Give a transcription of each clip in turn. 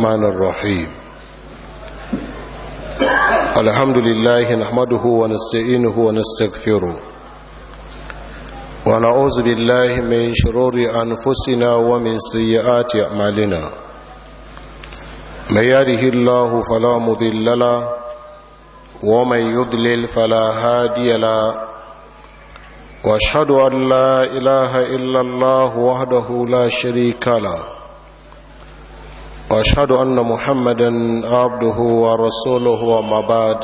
الرحمن الرحيم الحمد لله نحمده ونستعينه ونستغفره ونعوذ بالله من شرور أنفسنا ومن سيئات أعمالنا من يهده الله فلا مضل له ومن يضلل فلا هادي له واشهد ان لا اله الا الله وحده لا شريك له واشهد ان محمدا عبده ورسوله وما بعد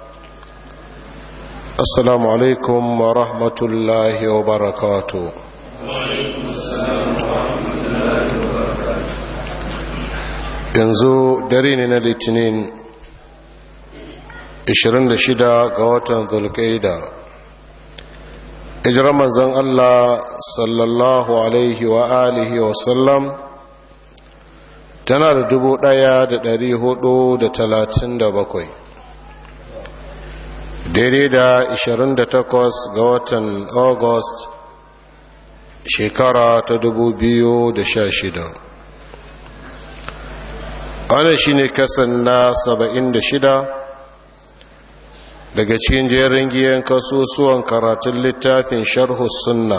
السلام عليكم ورحمه الله وبركاته yanzu dare ne na litinin 26 ga watan zulkaida hijirar manzon Allah sallallahu alaihi wa alihi wa sallam tana da dubu ɗaya da dari hudu da talatin da bakwai daidai da ishirin da takwas ga watan august shekara ta dubu biyu da sha shida wannan shi ne kasan na saba'in da shida daga cikin jerin giyan kasusuwan karatun littafin sharhu sunna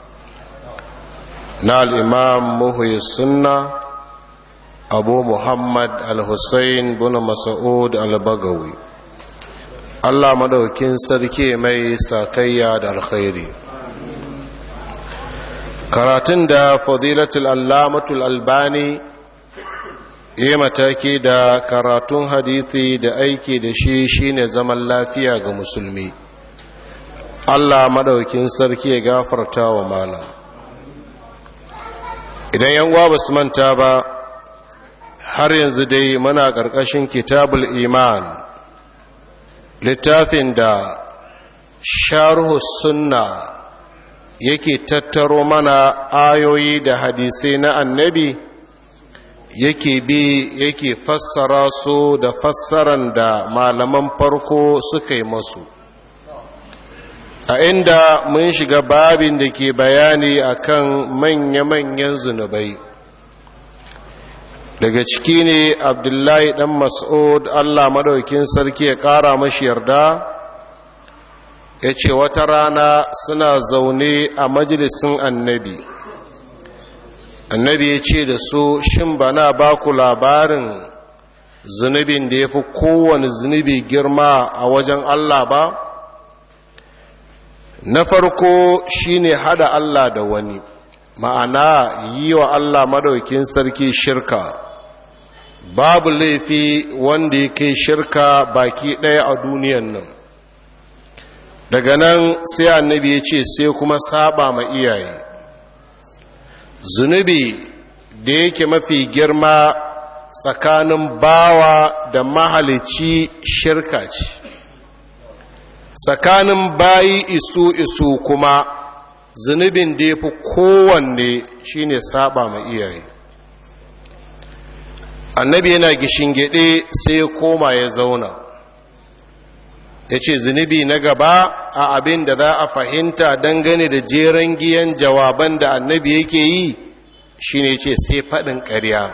na al'imam muhuyi sunna abu muhammad al-hussein bin masa'ud al-bagawi allah madaukin sarki mai sakayya da alkhairi karatun da fadilatul allamatul albani yi mataki da karatun hadithi da aiki da shi shine zaman lafiya ga musulmi allah madaukin sarki ya gafarta wa malam idan yan ba su manta ba har yanzu dai muna ƙarƙashin kitabul iman littafin da sharhu sunna yake tattaro mana ayoyi da hadisai na annabi yake bi yake fassara su da fassaran da malaman farko suka yi masu a inda mun shiga babin da ke bayani akan manya-manyan zunubai daga ciki ne abdullahi dan mas'ud allah madaukin sarki ya kara mashi yarda ya ce wata rana suna zaune a majalisin annabi annabi ya ce da su shin bana ba ku labarin zunubin da ya fi kowane zunubi girma a wajen Allah ba na farko shine hada Allah da wani ma'ana yi wa Allah madaukin sarki shirka babu laifi wanda ya kai shirka baki ɗaya a duniyan nan daga nan sai annabi ya ce sai kuma saba ma iyaye zunubi da yake mafi girma tsakanin bawa da mahalici shirka ce tsakanin bayi isu isu kuma zunubin da ya fi kowanne shine saba ma iyaye annabi yana gishingide sai ya koma ya zauna ya ce zunubi na gaba a abin da za a fahimta dangane da jeren giyan jawaban da annabi yake yi shine ce sai faɗin ƙarya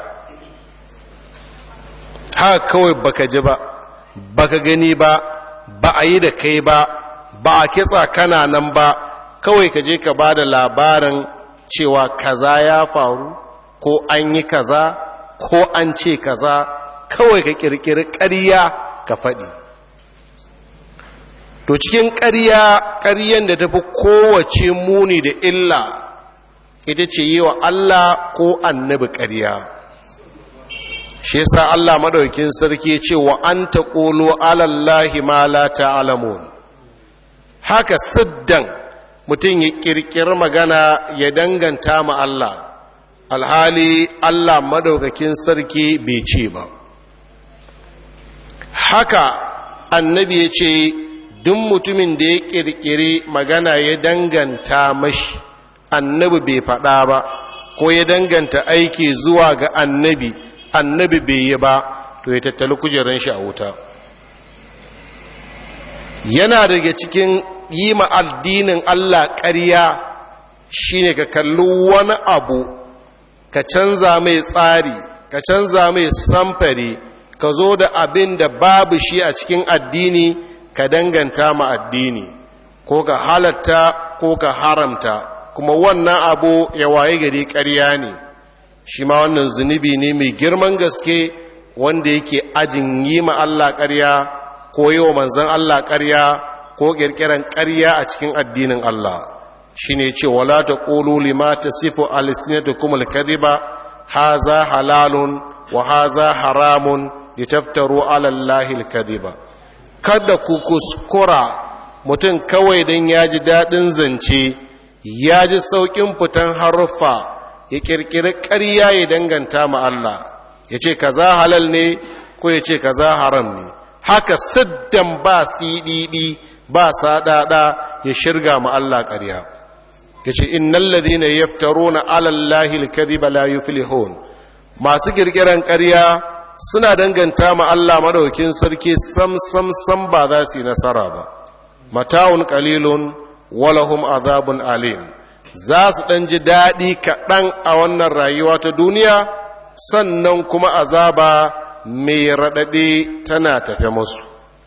ha kawai baka ji ba baka gani ba ba a yi da kai ba ba a kitsa kana nan ba kawai ka je ka ba da labarin cewa kaza ya faru ko an yi kaza ko an ce kaza kawai ka ƙirƙiri ƙarya ka faɗi to cikin ƙarya ƙaryen da tafi kowace muni da illa ita ce yi wa Allah ko annabi ƙarya shi yasa Allah madaukin sarki ce wa an taqulu alallahi ma la ta'lamun haka siddan mutum ya kirkiri magana ya danganta ma Allah alhali Allah madaukakin sarki bai ce ba haka annabi ya ce duk mutumin da ya kirkiri magana ya danganta mashi annabi bai faɗa ba ko ya danganta aiki zuwa ga annabi annabi bai yi ba to ya tattali kujeran shi a wuta yana daga cikin yi ma addinin Allah ƙarya shine ka kalli wani abu ka canza mai tsari ka ka canza mai samfari ka zo da abin da babu shi a cikin addini ka danganta ma addini ko ka halatta ko ka haramta kuma wannan abu ya waye gari ƙarya ne shi ma wannan zunubi ne mai girman gaske wanda yake ajin yi ma Allah ƙarya ko yi wa manzan Allah ƙarya ko ƙirƙiran ƙarya a cikin addinin Allah shi ne ce wala ta ƙulu lima ta sifo alisinatukum alkadiba haza halalun wa haza haramun litaftaru ala allahi alkadiba kada ku kuskura mutum kawai don ya ji daɗin zance ya ji sauƙin fitan haruffa ya ƙirƙiri ƙarya ya danganta ma Allah ya ce kaza halal ne ko ya ce kaza haram ne haka siddan ba siɗiɗi ba saɗaɗa ya shirga ma Allah ƙarya ya ce innan ladina yaftaruna ala Allahi alkadhiba la yuflihun masu ƙirƙiran ƙarya suna danganta ma Allah madaukin sarki sam sam sam ba za su yi nasara ba mata'un qalilun walahum azabun alim za su ɗan ji daɗi kaɗan a wannan rayuwa ta duniya sannan kuma azaba mai raɗaɗe tana tafe musu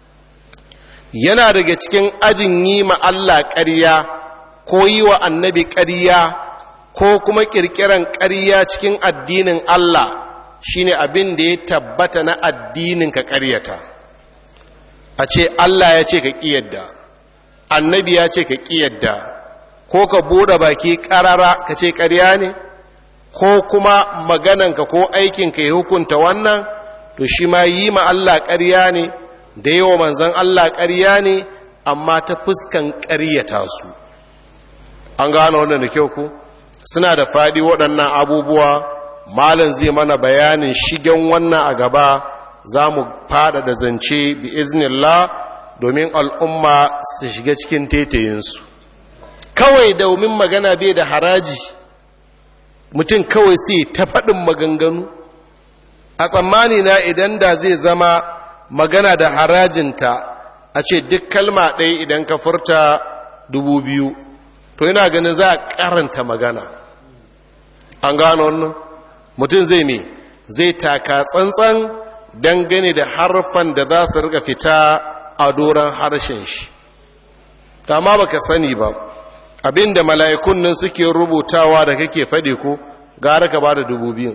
yana daga cikin ajin yi ma Allah ƙarya ko yi wa annabi ƙarya ko kuma ƙirƙiran ƙarya cikin addinin Allah shine abin da ya tabbata na addinin ka ƙaryata a ce Allah ya ce ka ƙiyadda annabi ya ce ka ƙiyadda ko ka bude baki ƙarara ka ce ƙarya ne ko kuma magananka ko aikinka ya hukunta wannan to shi ma yi ma Allah ƙarya ne da yawa manzan Allah ƙarya ne amma ta fuskan ƙaryata su an gano wannan da kyau ku suna da faɗi waɗannan abubuwa malin zai mana bayanin shigen wannan a gaba za mu fada da zance bi iznillah domin al'umma su shiga cikin tetayinsu kawai domin magana bai da haraji mutum kawai sai ta faɗin maganganu a tsammani na idan da zai zama magana da harajinta a ce duk kalma ɗaya idan ka furta dubu biyu to yana ganin za a karanta magana an gano wannan mutum zai me zai taka tsantsan dangane da harfan da za su rika fita a doron harshen shi ta ma baka sani ba abinda mala'ikun nan suke rubutawa da kake faɗi ko gara ka ba da dubu biyu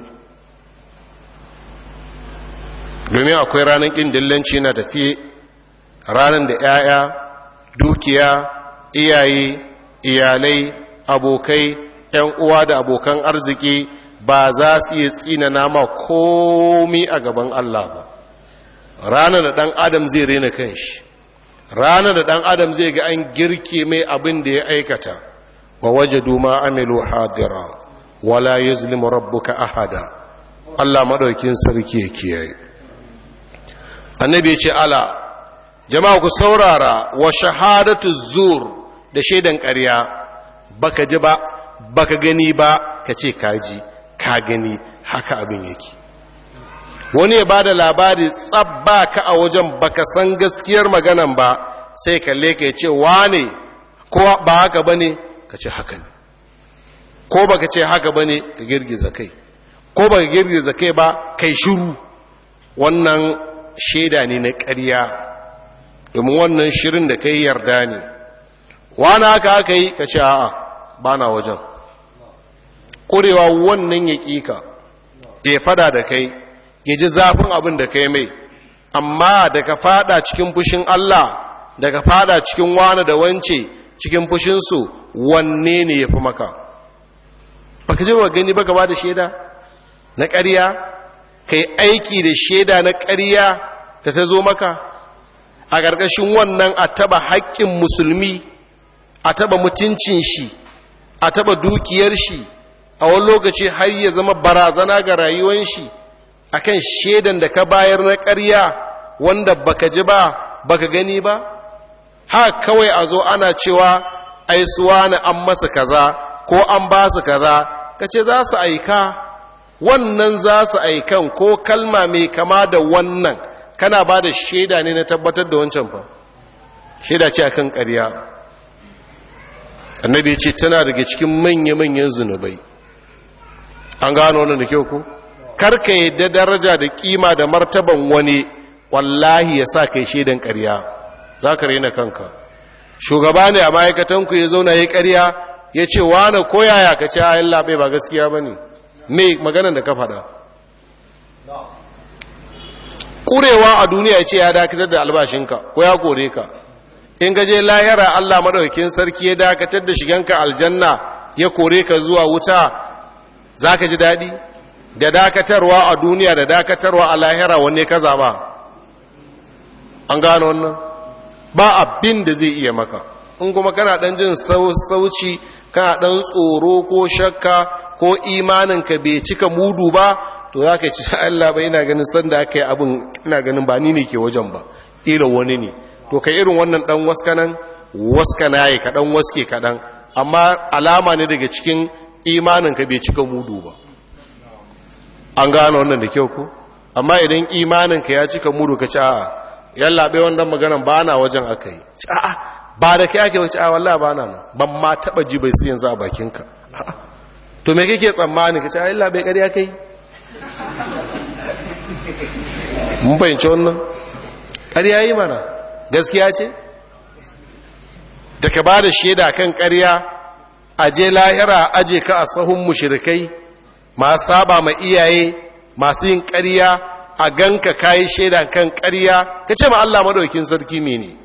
domin akwai ranar ƙin dillanci na tafiye ranar da ‘ya'ya dukiya iyaye iyalai abokai ‘yan uwa da abokan arziki ba za su iya tsina nama komi a gaban Allah ba ranar da ɗan adam zai rena kanshi ranar da ɗan adam zai ga an girke mai abin da ya aikata wa waje duma amilu hadira wala yuzlimu rabbuka ahada Allah madaukin sarki ya kiyaye annabi ya ce ala jama'a ku saurara wa shahadatu zur da shaidan ƙarya baka ji ba baka gani ba ka ce kaji ka gani haka abin yake wani ya bada labari tsabba ka a wajen baka san gaskiyar maganan ba sai kalle ka ce wane ko ba haka bane ka ce haka ne ko baka ce haka bane ka girgiza kai ko baka girgiza kai ba kai shiru wannan shaida ne na ƙarya domin wannan shirin da kai yarda ne wani haka aka yi ka ce a'a ba na wajen ƙurewa wannan ya ƙika ya fada da kai ya ji zafin abin da kai mai amma da ka fada cikin fushin Allah da ka fada cikin wani da wance cikin fushinsu wanne ne ya fi maka ba ka ji ba gani ba gaba da shaida na ƙarya ka yi aiki da shaida na ƙarya da ta zo maka a ƙarƙashin wannan a taba haƙƙin musulmi a taba mutuncin shi a taba dukiyar shi a wani lokaci har ya zama barazana ga rayuwan shi akan shaidan da ka bayar na ƙarya wanda baka ji ba baka gani ba ha kawai a zo ana cewa ai suwa na an masa kaza ko an ba su kaza ka ce za su aika wannan za su aikan ko kalma mai kama da wannan kana ba da shaida ne na tabbatar da wancan fa shaida ce akan ƙarya annabi ya ce tana daga cikin manya-manyan zunubai an gano wannan da kyau ku karka yadda daraja da kima da martaban wani wallahi ya sa kai shaidan ƙarya za ka rena kanka shugaba ne a ma'aikatanku ya zauna ya ƙarya ya ce wane koyaya ka ce ayin labe ba gaskiya ba ne me maganan da ka faɗa ƙurewa a duniya ya ce ya dakatar da albashinka ko ya kore ka in gaje layara allah maɗaukin sarki ya dakatar da shiganka aljanna ya kore ka zuwa wuta za ka ji daɗi da dakatarwa a duniya da dakatarwa a lahira wanne ka zaɓa an gano wannan ba abin da zai iya maka in kuma kana ɗan jin sauci kana ɗan tsoro ko shakka ko imaninka bai cika mudu ba to za ka ci Allah ba ina ganin sanda aka yi abin ina ganin ba ni ne ke wajen ba ila wani ne to ka irin wannan ɗan waskanan waskana ya kaɗan waske kaɗan amma alama ne daga cikin imaninka bai cika mudu ba an gano wannan da kyau ko amma idan imaninka ya cika mudu ka ci a'a yallaɓe wannan maganan ba na wajen aka yi a'a ba da kai ake wace a wallah ba na nan ban ma taɓa ji bai su yanzu a bakinka to me kake tsammani ka ce a yallaɓe ƙarya kai mun fahimci wannan ƙarya yi mana gaskiya ce da ka ba da shaida kan ƙarya a je lahira aje ka a sahun mushrikai masu saba ma iyaye masu yin ƙarya a ganka kayi shaida kan ƙarya ka ce ma Allah madaukin sarki mene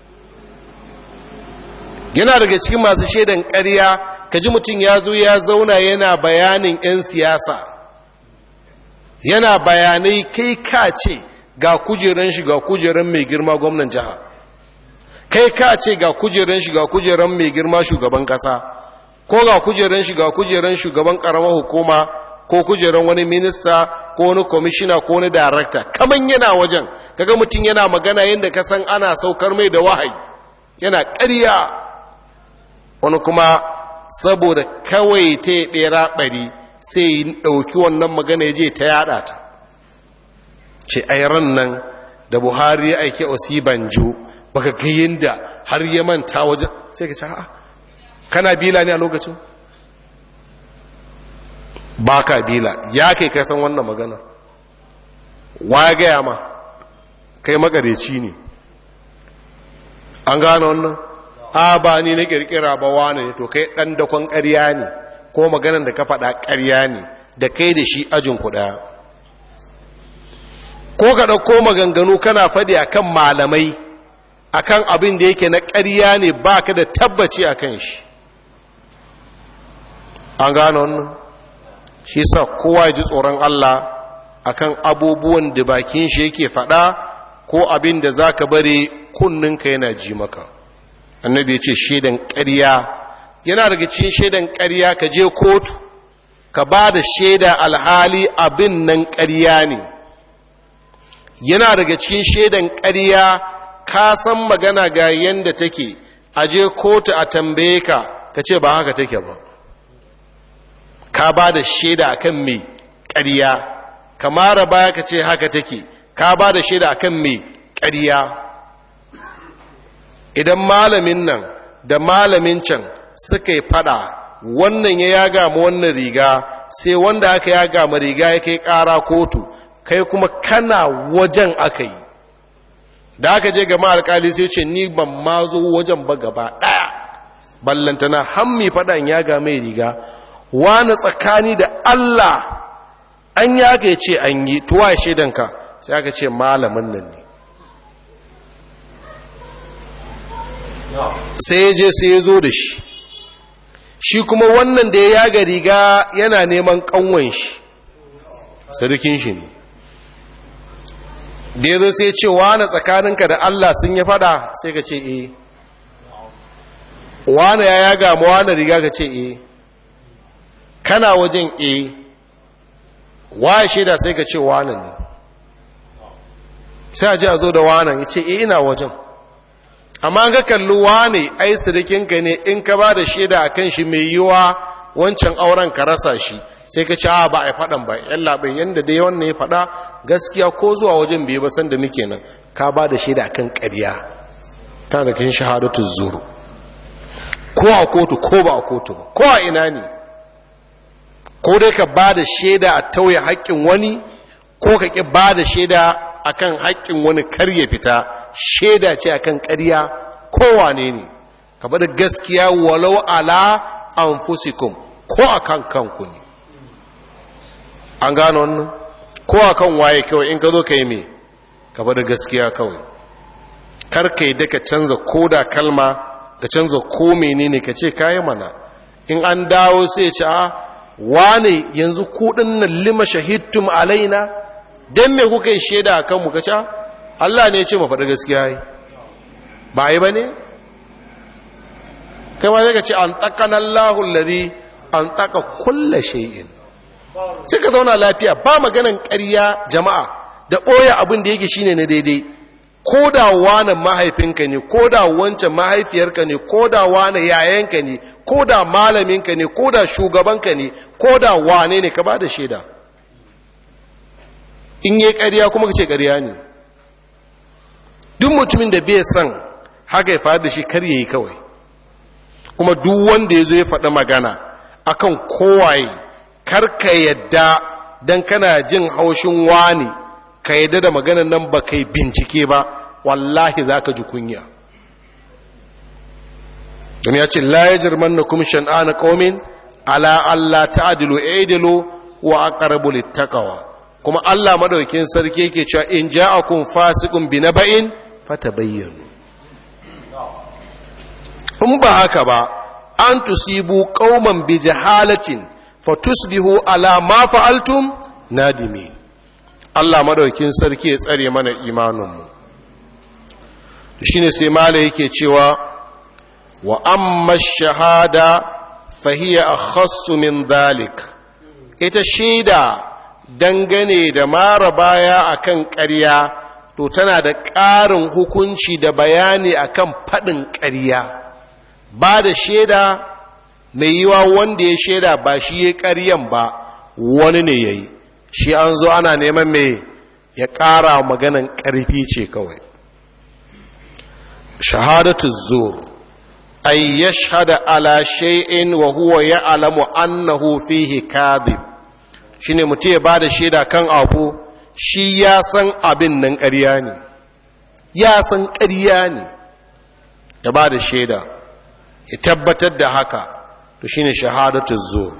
yana daga cikin masu shaidan ƙarya ka ji mutum ya zo ya zauna yana bayanin 'yan siyasa yana bayanai kai ka ce ga kujeran shi ga kujeran mai girma gwamnan jiha kai ka ce ga kujeran shi ga kujeran mai girma shugaban ƙasa ko ga kujeran shi ga kujeran shugaban ƙaramar hukuma ko kujeran wani minista ko wani kwamishina ko wani darakta kaman yana wajen kaga mutum yana magana yadda ka san ana saukar mai da wahayi yana ƙarya wani kuma saboda kawai ta yi ɓera ɓari sai yi ɗauki wannan magana ya je ta yaɗa ta ce ai ran nan da buhari ya aiki osibanjo baka ga yadda har ya manta wajen sai ka ce a'a kana bila ne a lokacin ba ka bila ya kai kai san wannan magana wa ya gaya ma kai magareci ne an gane wannan a ba ni na kirkira ba wane ne to kai dan dakon ƙarya ne ko maganan da ka faɗa ƙarya ne da kai da shi ajin kuɗa ko ka ɗauko maganganu kana faɗi akan malamai akan abin da yake na ƙarya ne ba ka da tabbaci a kan shi an gane wannan shi sa kowa ya ji tsoron Allah akan abubuwan da bakin shi yake faɗa ko abin da za ka bari kunninka yana ji maka annabi ya ce shaidan ƙarya yana daga cikin shaidan ƙarya ka je kotu ka ba da shaida alhali abin nan ƙarya ne yana daga cikin shaidan ƙarya ka san magana ga yanda take a je kotu a tambaye ka ka ce ba haka take ba ka ba da shaida akan mai ƙarya kamara baya ka ce haka take ka ba da shaida akan mai ƙarya idan malamin nan da malamin can suka yi fada wannan ya yaga ma wannan riga sai wanda aka yaga ma riga ya kai ƙara kotu kai kuma kana wajen aka yi da aka je gama alkali sai ce ni ban ma zo wajen ba gaba ɗaya ballantana hammi faɗan yaga mai riga wani tsakani da Allah an ya ga ce an yi tuwa shaidanka sai aka ce malamin nan ne sai je sai ya zo da shi shi kuma wannan da ya yaga riga yana neman kanwan shi sarkin shi ne da ya zo sai ce wane tsakaninka da Allah sun ya fada sai ka ce e wane ya yaga ma wane riga ka ce e kana wajen e waye shaida sai ka ce wane ne sai a ji a zo da wane ya ce e ina wajen amma ga kalli wane ai sirikinka ne in ka ba da shaida a kan shi mai yiwa wancan auren ka rasa shi sai ka ci a ba a faɗan ba yan labin yadda dai wannan ya faɗa gaskiya ko zuwa wajen bai ba san da muke nan ka ba da shaida kan ƙarya ta da kan shahadatu zuru ko a kotu ko ba a kotu ba ko a ina ne ko dai ka ba da shaida a tauye haƙƙin wani ko ka ƙi ba da shaida a kan haƙƙin wani kar ya fita shaida ce a kan ƙarya kowane ne ka bada gaskiya walau ala an fusikum ko a kan kanku ne an gano wannan ko a kan waye kawai in ka zo ka yi me ka bada gaskiya kawai kar ka yi daga canza ko da kalma ka canza ko menene ka ce kayi mana in an dawo sai ce a wane yanzu kudin nan lima shahidtum alaina dan me kuka yi shaida a kanmu ka ce Allah ne ya ce mu faɗi gaskiya yi ba yi ba ne kai ma zai ka ce an taƙan Allahu lari an taƙa kulla shay'in sai ka zauna lafiya ba maganan ƙarya jama'a da ɓoye abin da yake shine na daidai ko da wane mahaifinka ne ko da wancan mahaifiyarka ne ko da wane yayanka ne ko da malaminka ne ko da shugabanka ne ko da wane ne ka ba da shaida in yi ƙarya kuma ka ce ƙarya ne duk mutumin da bai san haka ya faru da shi kar ya yi kawai kuma duk wanda ya zo ya faɗi magana akan kowaye kar ka yadda don kana jin haushin wani ka yadda da maganan nan ba kai bincike ba wallahi za ka ji kunya don ya ce la ya jirman na kuma shan'ana ƙaumin ala Allah ta'adilu aidilu wa aqrabu littaqwa kuma Allah madaukin sarki yake cewa in ja'akum fasiqun bi naba'in fatabayyanu in ba haka ba an tusibu qauman bi jahalatin fatusbihu ala ma fa'altum nadimin Allah madaukin sarki ya tsare mana imaninmu shine sai mala yake cewa wa amma shahada fahiya akhassu min dhalik ita shaida dangane da mara baya akan ƙarya to tana da ƙarin hukunci da bayani akan faɗin ƙarya ba da shaida mai yiwa wanda ya shaida ba shi ya ƙaryan ba wani ne ya yi shi an zo ana neman mai ya ƙara maganan ƙarfi ce kawai shahadatu zur ay yashhada ala shay'in wa huwa ya'lamu annahu fihi kadhib shine mutum ya bada shaida kan abu shi ya san abin nan ƙarya ne ya san ƙarya ne ya bada shaida ya tabbatar da haka to shine shahadatu zur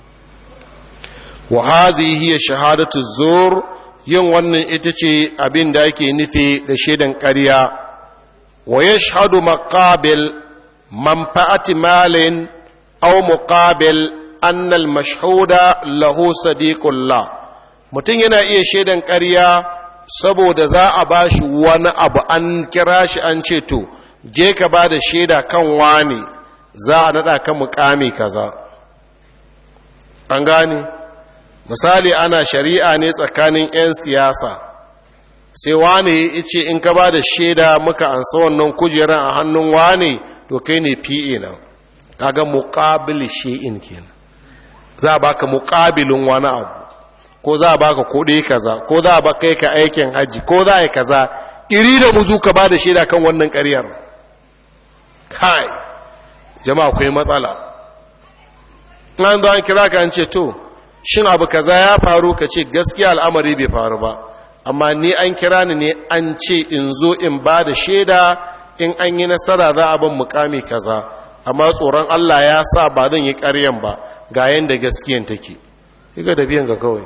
wa hazihi hiya shahadatu zur yin wannan ita ce abin da ake nufi da shaidan ƙarya wa yashhadu maqabil manfa'ati malin aw muqabil anna al mashhuda lahu sadiqullah mutum yana iya shaidan ƙarya saboda za a bashi wani abu an kira shi an ce to je ka ba da shaida kan wani za a naɗa kan mukami kaza an gane misali ana shari'a ne tsakanin 'yan siyasa sai wane ya ce in ka ba da shaida muka ansa wannan kujeran a hannun wane to kai ne pa nan kaga muƙabil shi'in kenan za a baka muƙabilin wani abu ko za a baka kuɗi kaza ko za a baka kai ka aikin hajji ko za a yi kaza iri da muzu ka ba da shaida kan wannan ƙaryar kai jama'a akwai matsala an zo an kira ka an ce to shin abu kaza ya faru ka ce gaskiya al'amari bai faru ba amma ni an kira ni ne an ce in zo in ba da shaida in an yi nasara za a ban mukami kaza amma tsoron Allah ya sa ba zan yi ƙaryan ba ga yanda gaskiyan take iga da biyan ga kawai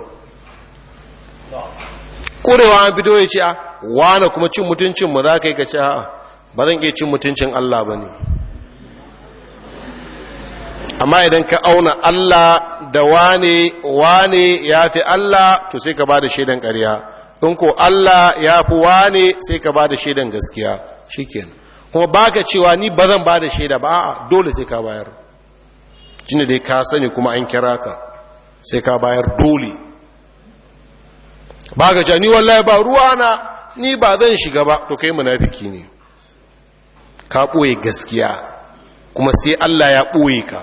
ƙurewa an fito ya ce a wane kuma cin mutuncinmu za ka yi ka ce a ba zan iya cin mutuncin Allah ba ne amma idan ka auna Allah da wane wane ya fi Allah to sai ka ba da shaidan ƙarya in ko Allah ya fi wane sai ka ba da shaidan gaskiya shikenan kuma baka cewa ni ba zan ba da shaida ba a'a dole sai ka bayar shine dai ka sani kuma an kira ka sai ka bayar dole baka cewa ni wallahi ba ruwa na ni ba zan shiga ba to kai munafiki ne ka ɓoye gaskiya kuma sai Allah ya ɓoye ka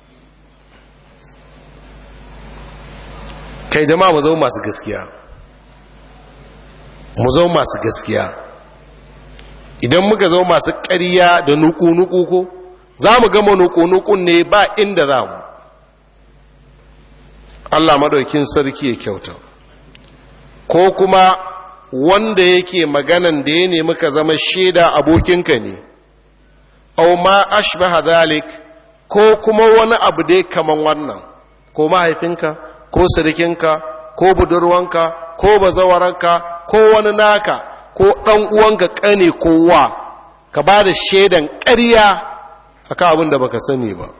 kai jama'a mu zama masu gaskiya mu zama masu gaskiya idan muka zama masu ƙarya da nuku-nuku ko za mu gama nuku-nukun ne ba inda za mu Allah madaukin sarki ya kyauta ko kuma wanda yake maganan da ya nemi ka zama shaida abokinka ne au ma ashbaha dhalik ko kuma wani abu dai kaman wannan ko mahaifinka ko sirikinka ko budurwanka ko bazawaranka ko wani naka ko ɗan uwanka ƙane ko wa ka ba da shaidan ƙarya akan abin da baka sani ba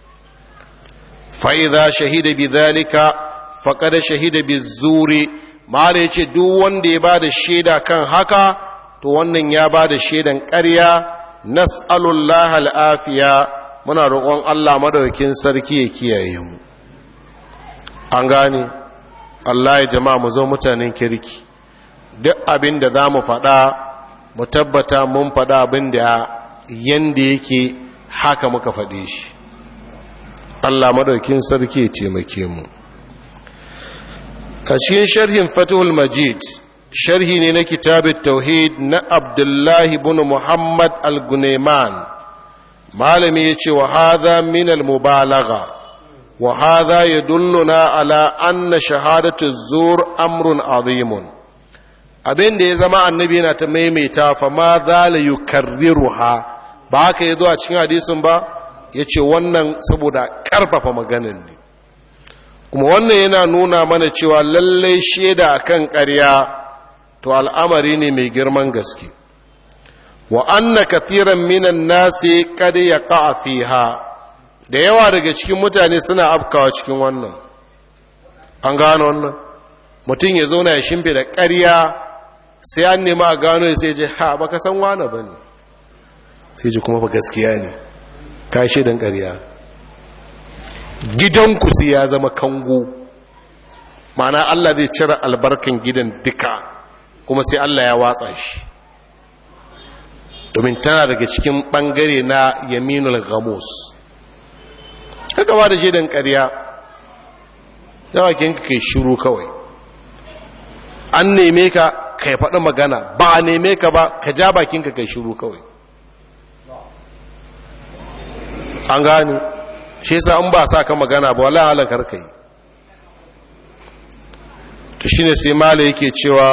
fa'iza shahida bi zalika faƙada shahida bi zuri mala ya ce duk wanda ya ba da shaida kan haka to wannan ya ba da shaidan ƙarya nas'alullah al'afiya muna roƙon Allah madaukin sarki ya kiyaye mu an gane Allah ya jama'a mu zo mutanen kirki duk abin da za mu faɗa mu tabbata mun faɗa abin da yanda yake haka muka faɗe shi Allah madaukin sarki ya taimake mu a cikin sharhin fatihul majid sharhi ne na kitabit tauhid na abdullahi bin muhammad al-gunaiman malami ya ce wa hadha min al-mubalagha wa hadha yadulluna ala anna shahadatu zur amrun azimun abin da ya zama annabi yana ta maimaita fa ma za la yukarriruha ba haka yazo a cikin hadisin ba yace wannan saboda karfafa maganin ne kuma wannan yana nuna mana cewa lallai shaida akan ƙarya to al'amari ne mai girman gaske wa anna kathiran minan nasi kad yaqa fiha da yawa daga cikin mutane suna afkawa cikin wannan an gano wannan mutum ya zauna ya shimfe da ƙarya sai an nema a gano sai je ha baka san wane bane sai ji kuma ba gaskiya ne ka shaidan ƙarya gidanku sai ya zama kango ma'ana Allah zai cire albarkan gidan duka kuma sai Allah ya watsa shi domin tana daga cikin ɓangare na yaminul ghamus kaka ba da shaidan ƙarya yawakin ka kai shiru kawai an neme ka kai faɗi magana ba a neme ka ba ka ja bakinka kai shiru kawai an gane shi yasa an ba sa ka magana ba wala halakar kai to shine sai mala yake cewa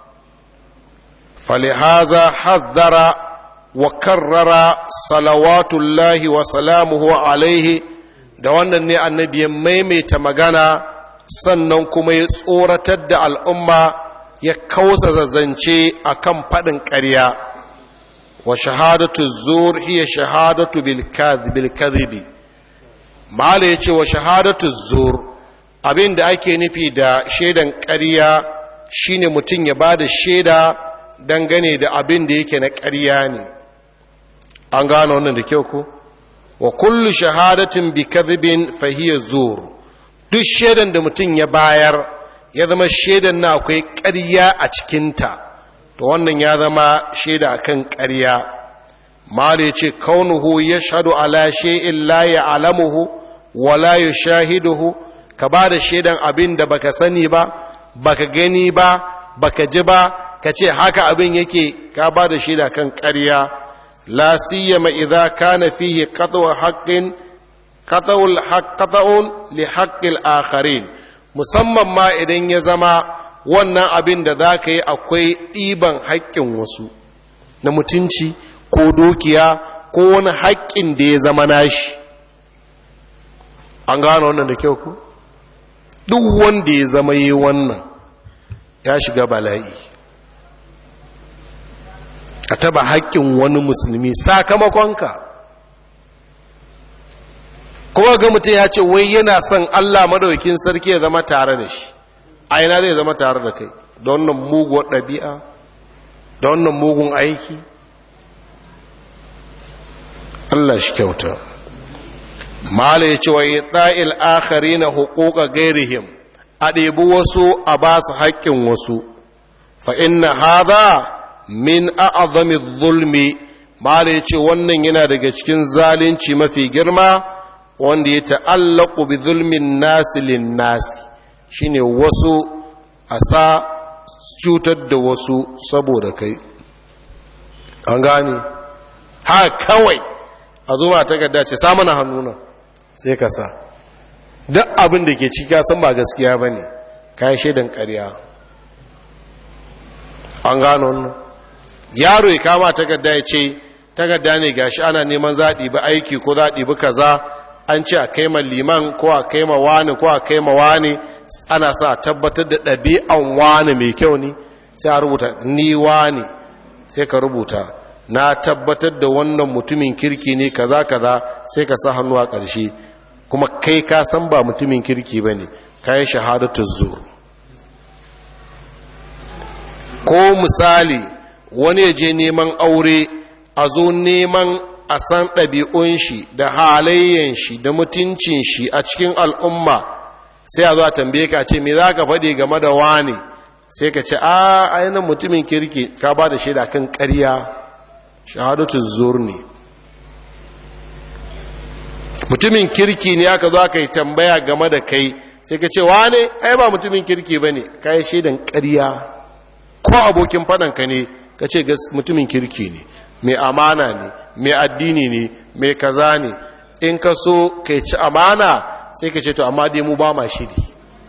falihaza haddara wa karrara salawatullahi wa salamuhu alaihi da wannan ne annabi ya maimaita magana sannan kuma ya tsoratar da al'umma ya kausa zazzance akan faɗin ƙarya wa shahadatu zur hiya shahadatu bil kadhibi mala ya ce wa shahadatu zur abin da ake nufi da shaidan ƙarya shine mutum ya ba da shaida dangane da abin da yake na ƙarya ne an gano wannan da kyau ko wa kullu shahadatin bi kadhibin fa hiya zur duk shaidan da mutum ya bayar ya zama shaidan na akwai ƙarya a cikinta to wannan ya zama shaida akan ƙarya mala ya ce kaunuhu yashhadu ala shay'in la ya'lamuhu wala yushahiduhu ka ba da shaidan abin da baka sani ba baka gani ba baka ji ba ka ce haka abin yake ka ba da shaida kan ƙarya la siyama idza kana fihi qat'u haqqin qat'ul haqqatun li haqqil akharin musamman ma idan ya zama wannan abin da za ka yi akwai ɗiban haƙƙin wasu na mutunci ko dukiya ko wani haƙƙin da ya zama nashi an gano wannan da kyau ku duk wanda ya zama yi wannan ya shiga bala'i ka taba haƙƙin wani musulmi sakamakonka kuma ga mutum ya ce wai yana son allah madaukin sarki ya zama tare da shi a ina zai zama tare da kai da wannan muguwar ɗabi'a da wannan mugun aiki allah shi kyauta mala ya ce wa yi ɗa'il akari na hukuka gairihim a ɗebi wasu a ba su haƙƙin wasu fa inna haza min a'azami zulmi mala ya ce wannan yana daga cikin zalunci mafi girma wanda ya ta'allaku bi zulmin nasi lin nasi shine wasu a sa cutar da wasu saboda kai an gane ha kawai a zo ma takarda ce sa mana hannuna sai ka sa duk abin da ke ciki san ba gaskiya ba ne kayan shaidan ƙarya an gano wannan yaro ya kama takarda ya ce takarda ne gashi ana neman zaɗi ba aiki ko zaɗi ba kaza an ce a kai ma liman ko a kai ma wani ko a kai ma wani ana sa tabbatar da ɗabi'an wani mai kyau ne sai a rubuta ni wani sai ka rubuta na tabbatar da wannan mutumin kirki ne kaza kaza sai ka sa hannu a ƙarshe kuma kai ka san ba mutumin kirki ba ne ka yi shahadatu zuwa ko misali wani ya je neman aure a zo neman a san ɗabi'un shi da halayyan shi da mutuncin shi a cikin al'umma sai a zo a tambaye ka ce me za ka faɗi game da wani sai ka ce a ainihin mutumin kirki ka ba da shaida kan ƙarya shahadatu zuwa ne mutumin kirki ne aka zo aka yi tambaya game da kai sai ka ce wane ai ba mutumin kirki ba ne ka yi shaidan ƙarya ko abokin faɗanka ne ka ce mutumin kirki ne mai amana ne mai addini ne mai kaza ne in ka so ka ci amana sai ka ce to amma dai mu ba ma shiri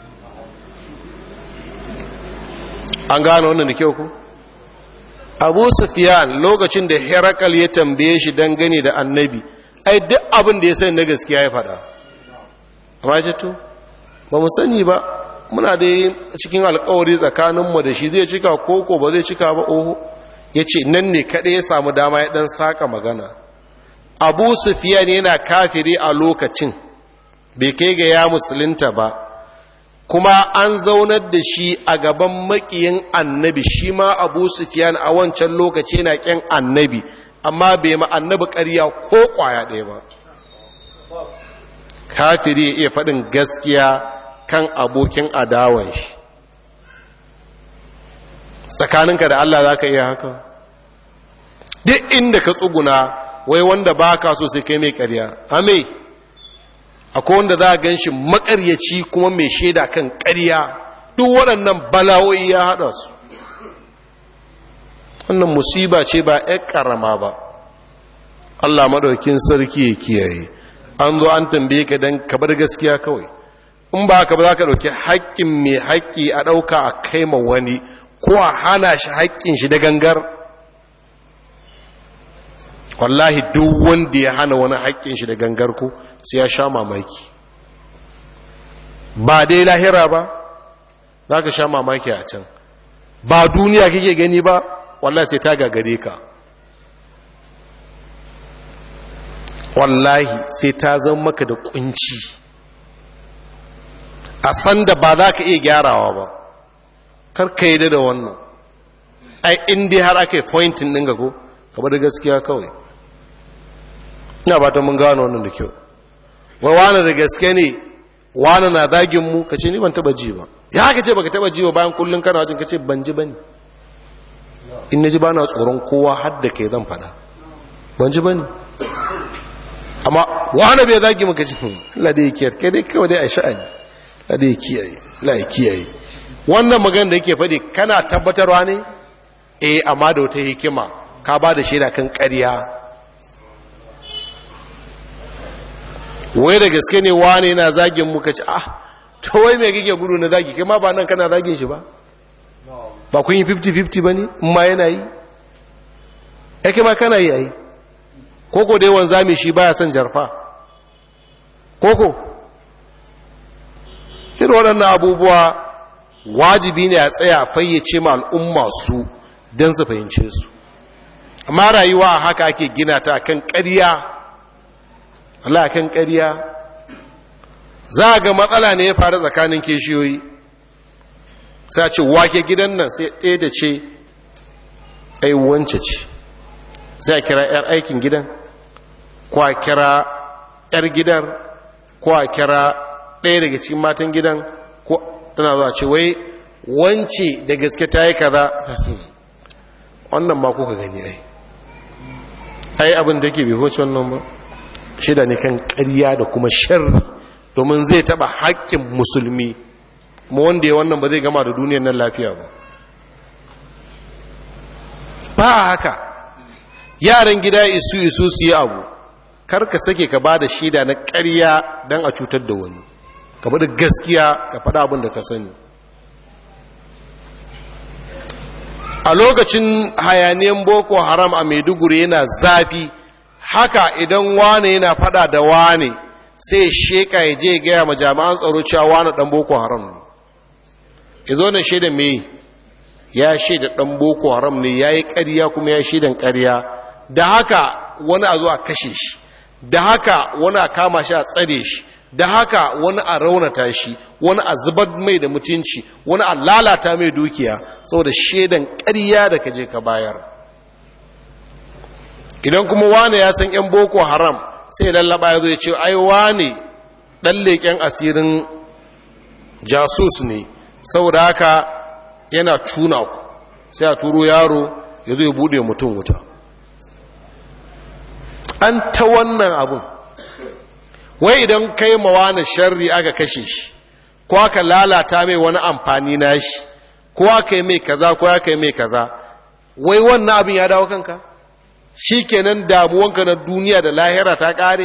an gano wannan da kyau ku abu sufiyan lokacin da herakal ya tambaye shi dangane da annabi ai duk abin da ya sani na gaskiya ya faɗa amma ce to ba mu sani ba muna da cikin alkawari tsakaninmu da shi zai cika koko ba zai cika ba oho ya ce nan ne kaɗai ya samu dama ya ɗan saka magana abu sufiyan yana kafiri a lokacin bai kai ga ya musulunta ba kuma an zaunar da shi a gaban makiyin annabi shi ma abu sufiyan a wancan lokaci yana ƙyan annabi amma bai ma annabi ƙarya ko ƙwaya ɗaya ba kafiri ya iya faɗin gaskiya kan abokin adawan shi tsakaninka da Allah za ka iya haka duk inda ka tsuguna wai wanda ba ka so sai kai mai ƙarya ame akwai wanda za a gan shi makaryaci kuma mai shaida kan ƙarya duk waɗannan bala'o'i ya haɗa su wannan musiba ce ba ‘yan ƙarama ba Allah maɗaukin sarki ya kiyaye an zo an tambaye ka don ka bar gaskiya kawai in ba ka ba za ka ɗauki haƙƙin mai haƙƙi a ɗauka a kai ma wani ko a hana shi haƙƙin shi da gangar wallahi duk wanda ya hana wani haƙƙin shi da gangar ko sai ya sha mamaki ba dai lahira ba za ka sha mamaki a can ba duniya kake gani ba wallahi sai ta gagare ka wallahi sai ta zama maka da kunci a san da ba za ka iya gyarawa ba karka yi da wannan ai inda har aka yi pointin ɗin ga ko kaba da gaskiya kawai ina ba ta mun gano wannan da kyau wai wani da gaske ne wani na zagin mu ka ce ni ban taba ji ba ya haka ce baka taba ji ba bayan kullum kana wajen ka ce ban ji ba ne in na ji ba na tsoron kowa har da kai zan fada ban ji ba ne amma wani bai zagi maka ce Allah da ya kiyaye kai dai kawai dai a sha'ani Allah da ya kiyaye Allah ya kiyaye wannan magana da yake faɗi kana tabbatarwa ne eh amma da wata hikima ka ba da shaida kan ƙarya wai da gaske ne wane yana zagin muka ci ah to wai mai kike gudu na zagi kai ma ba nan kana zagin shi ba ba kun yi 50-50 ba ne in ma yana yi yake ma kana yi a yi koko da yawan zami shi baya son jarfa koko irin waɗannan abubuwa wajibi ne a tsaya fayyace ma al'umma su don su fahimce su amma rayuwa haka ake gina ta kan ƙarya Allah kan ƙarya za ga matsala ne ya faru tsakanin kishiyoyi sai ce wake gidan nan sai ɗaya da ce ai wance ce sai a kira 'yar aikin gidan ko a kira 'yar gidan ko a kira ɗaya daga cikin matan gidan ko tana zuwa ce wai wance da gaske ta yi kaza wannan ma kuka gani ai ai abin da ke bai hoci wannan ba shida ne kan ƙarya da kuma sharri domin zai taba haƙƙin musulmi mu wanda ya wannan ba zai gama da duniyar nan lafiya ba ba haka yaran gida isu isu su yi abu kar ka sake ka ba da shida na ƙarya don a cutar da wani ka faɗi gaskiya ka faɗa abin da ka sani a lokacin hayaniyan boko haram a maiduguri yana zafi haka idan wane yana faɗa da wane sai sheka ya je gaya ma jami'an tsaro cewa wane ɗan boko haram ne ya zo na shaida me ya shaida ɗan boko haram ne ya yi ƙarya kuma ya shaidan ƙarya da haka wani a zo a kashe shi da haka wani a kama shi a tsare shi da haka wani a raunata shi wani a zubar mai da mutunci wani a lalata mai dukiya saboda shaidan ƙarya da ka je ka bayar idan kuma wane ya san 'yan boko haram sai lallaba ya zo ya ce ai wane ɗan leƙen asirin jasus ne saboda haka yana tuna ku sai a turo yaro ya zo ya buɗe mutum wuta an ta wannan abin wai idan kai mawana sharri aka kashe shi ko aka lalata mai wani amfani na shi ko aka yi mai kaza ko aka yi mai kaza wai wannan abin ya dawo kanka shi kenan damuwanka na duniya da lahira ta ƙare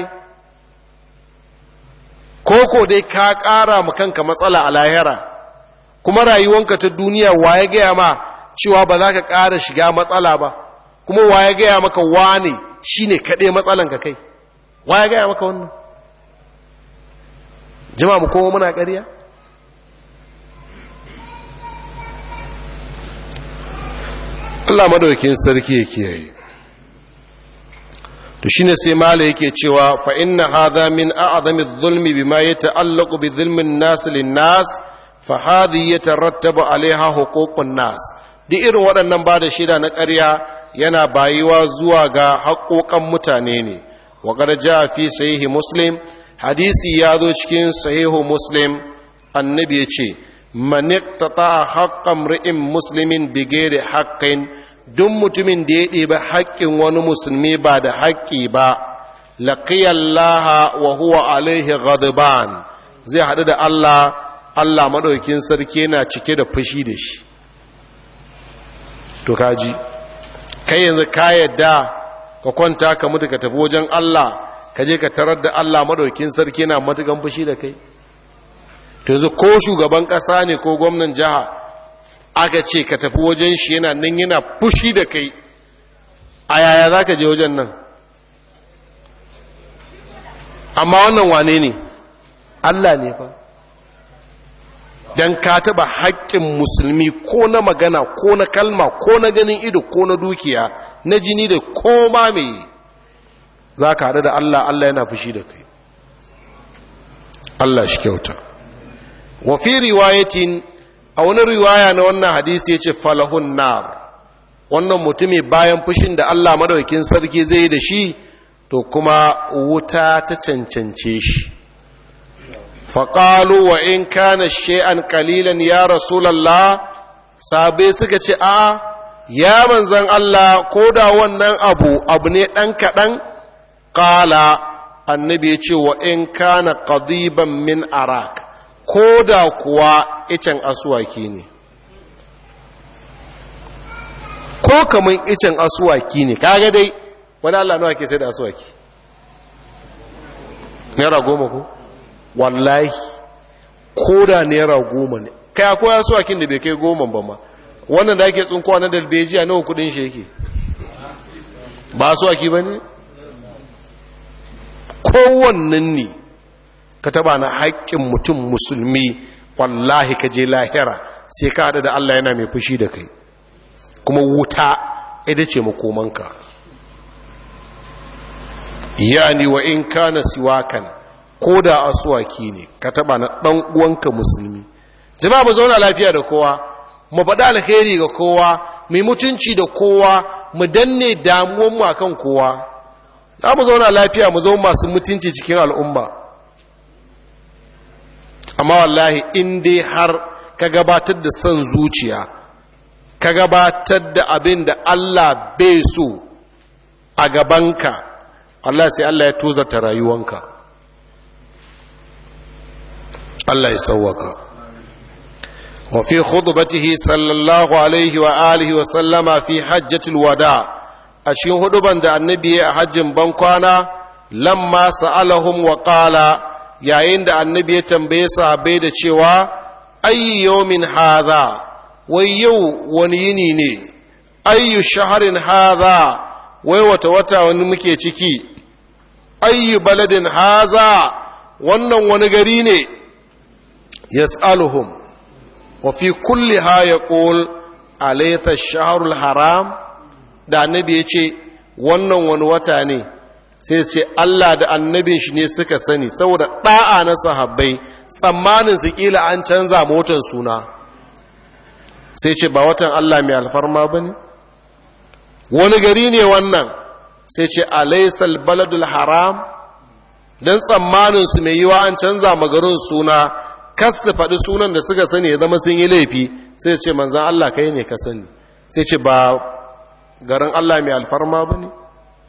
ko dai ka ƙara ma kanka matsala a lahira kuma rayuwanka ta duniya wa ya gaya ma cewa ba za ka ƙara shiga matsala ba kuma wa ya gaya maka wane shi ne kaɗai matsalanka kai wa ya gaya maka wannan jama mu kowa muna ƙarya Allah madaukin sarki ya kiyaye to shine sai mala yake cewa fa inna hadha min a'zami adh-dhulmi bima yata'allaqu bi dhulmi an-nas lin-nas fa hadhi yatarattabu 'alayha huququn nas duk irin waɗannan ba da shida na ƙarya yana bayiwa zuwa ga haƙoƙan mutane ne wa qad jaa fi sahihi muslim hadisi ya zo cikin sahihu muslim annabi ya ce man iqtata haqqan ri'in muslimin bighairi haqqin duk mutumin da ya ɗebi haƙƙin wani musulmi ba da haƙƙi ba laqiyallaha wa huwa alaihi ghadban zai haɗu da Allah Allah madaukin sarki yana cike da fushi da shi to kaji kai yanzu ka yadda ka kwanta ka mutu ka tafi wajen Allah ka je ka tarar da Allah madaukin sarki yana matukan fushi da kai to yanzu ko shugaban ƙasa ne ko gwamnan jiha aka ce ka tafi wajen shi yana nan yana fushi da kai a yaya za ka je wajen nan amma wannan wane ne Allah ne fa don ka taɓa haƙƙin musulmi ko na magana ko na kalma ko na ganin ido ko na dukiya na jini da koma mai za ka haɗu da Allah Allah yana fushi da kai Allah shi kyauta wa fi riwayatin a wani riwaya na wannan hadisi ya ce falahun nar wannan mutumi bayan fushin da Allah madaukin sarki zai yi da shi to kuma wuta ta cancance shi faƙalu wa in kana she'an kalilan ya rasulallah sabe suka ce a ya manzan Allah ko da wannan abu abu ne ɗan kaɗan ƙala annabi ya ce wa in kana ƙadiban min arak ko da kuwa icen asuwaki ne ko kamun icen asuwaki ne kaga dai wani Allah nawa ke sai da asuwaki naira goma ko wallahi ko da naira goma ne kai akwai asuwakin da bai kai goma ba ma wannan da ake tsunkowa na dalbejiya nawa kudin shi yake ba asuwaki ba ne kowannan ne ka taba na haƙƙin mutum musulmi wallahi ka je lahira sai ka haɗa da Allah yana mai fushi da kai kuma wuta ita ce makomanka yani wa in kana siwakan ko da asuwaki ne ka taba na ɗan uwanka musulmi jama'a mu zauna lafiya da kowa mu faɗa alheri ga kowa mu mutunci da kowa mu danne damuwanmu akan kowa za mu zauna lafiya mu zama masu mutunci cikin al'umma amma wallahi in dai har ka gabatar da son zuciya ka gabatar da abin da Allah bai so a gabanka Allah sai Allah ya tozata rayuwanka Allah ya sauwaka wa fi khutbatihi sallallahu alaihi wa alihi wa sallama fi hajjatul wada a cikin huduban da annabi ya hajjin bankwana lamma sa'alahum wa qala yayin da annabi ya tambaye sahabbai da cewa ayyu yawmin hadha wai yau wani yini ne ayyu shaharin hadha wai wata wata wani muke ciki ayyu baladin haza wannan wani gari ne yas'aluhum wa fi kulli ha yaqul alaysa ash-shahrul haram da annabi ya ce wannan wani wata ne sai ce Allah da annabin shi ne suka sani saboda ɗa'a na sahabbai tsammanin su kila an canza motar suna sai ce ba watan Allah mai alfarma ba ne wani gari ne wannan sai ce alaisal baladul haram don tsammanin su mai yiwa an canza magarin suna kas su faɗi sunan da suka sani ya zama sun yi laifi sai ce manzan Allah kai ne ka sani sai ce ba garin Allah mai alfarma ba ne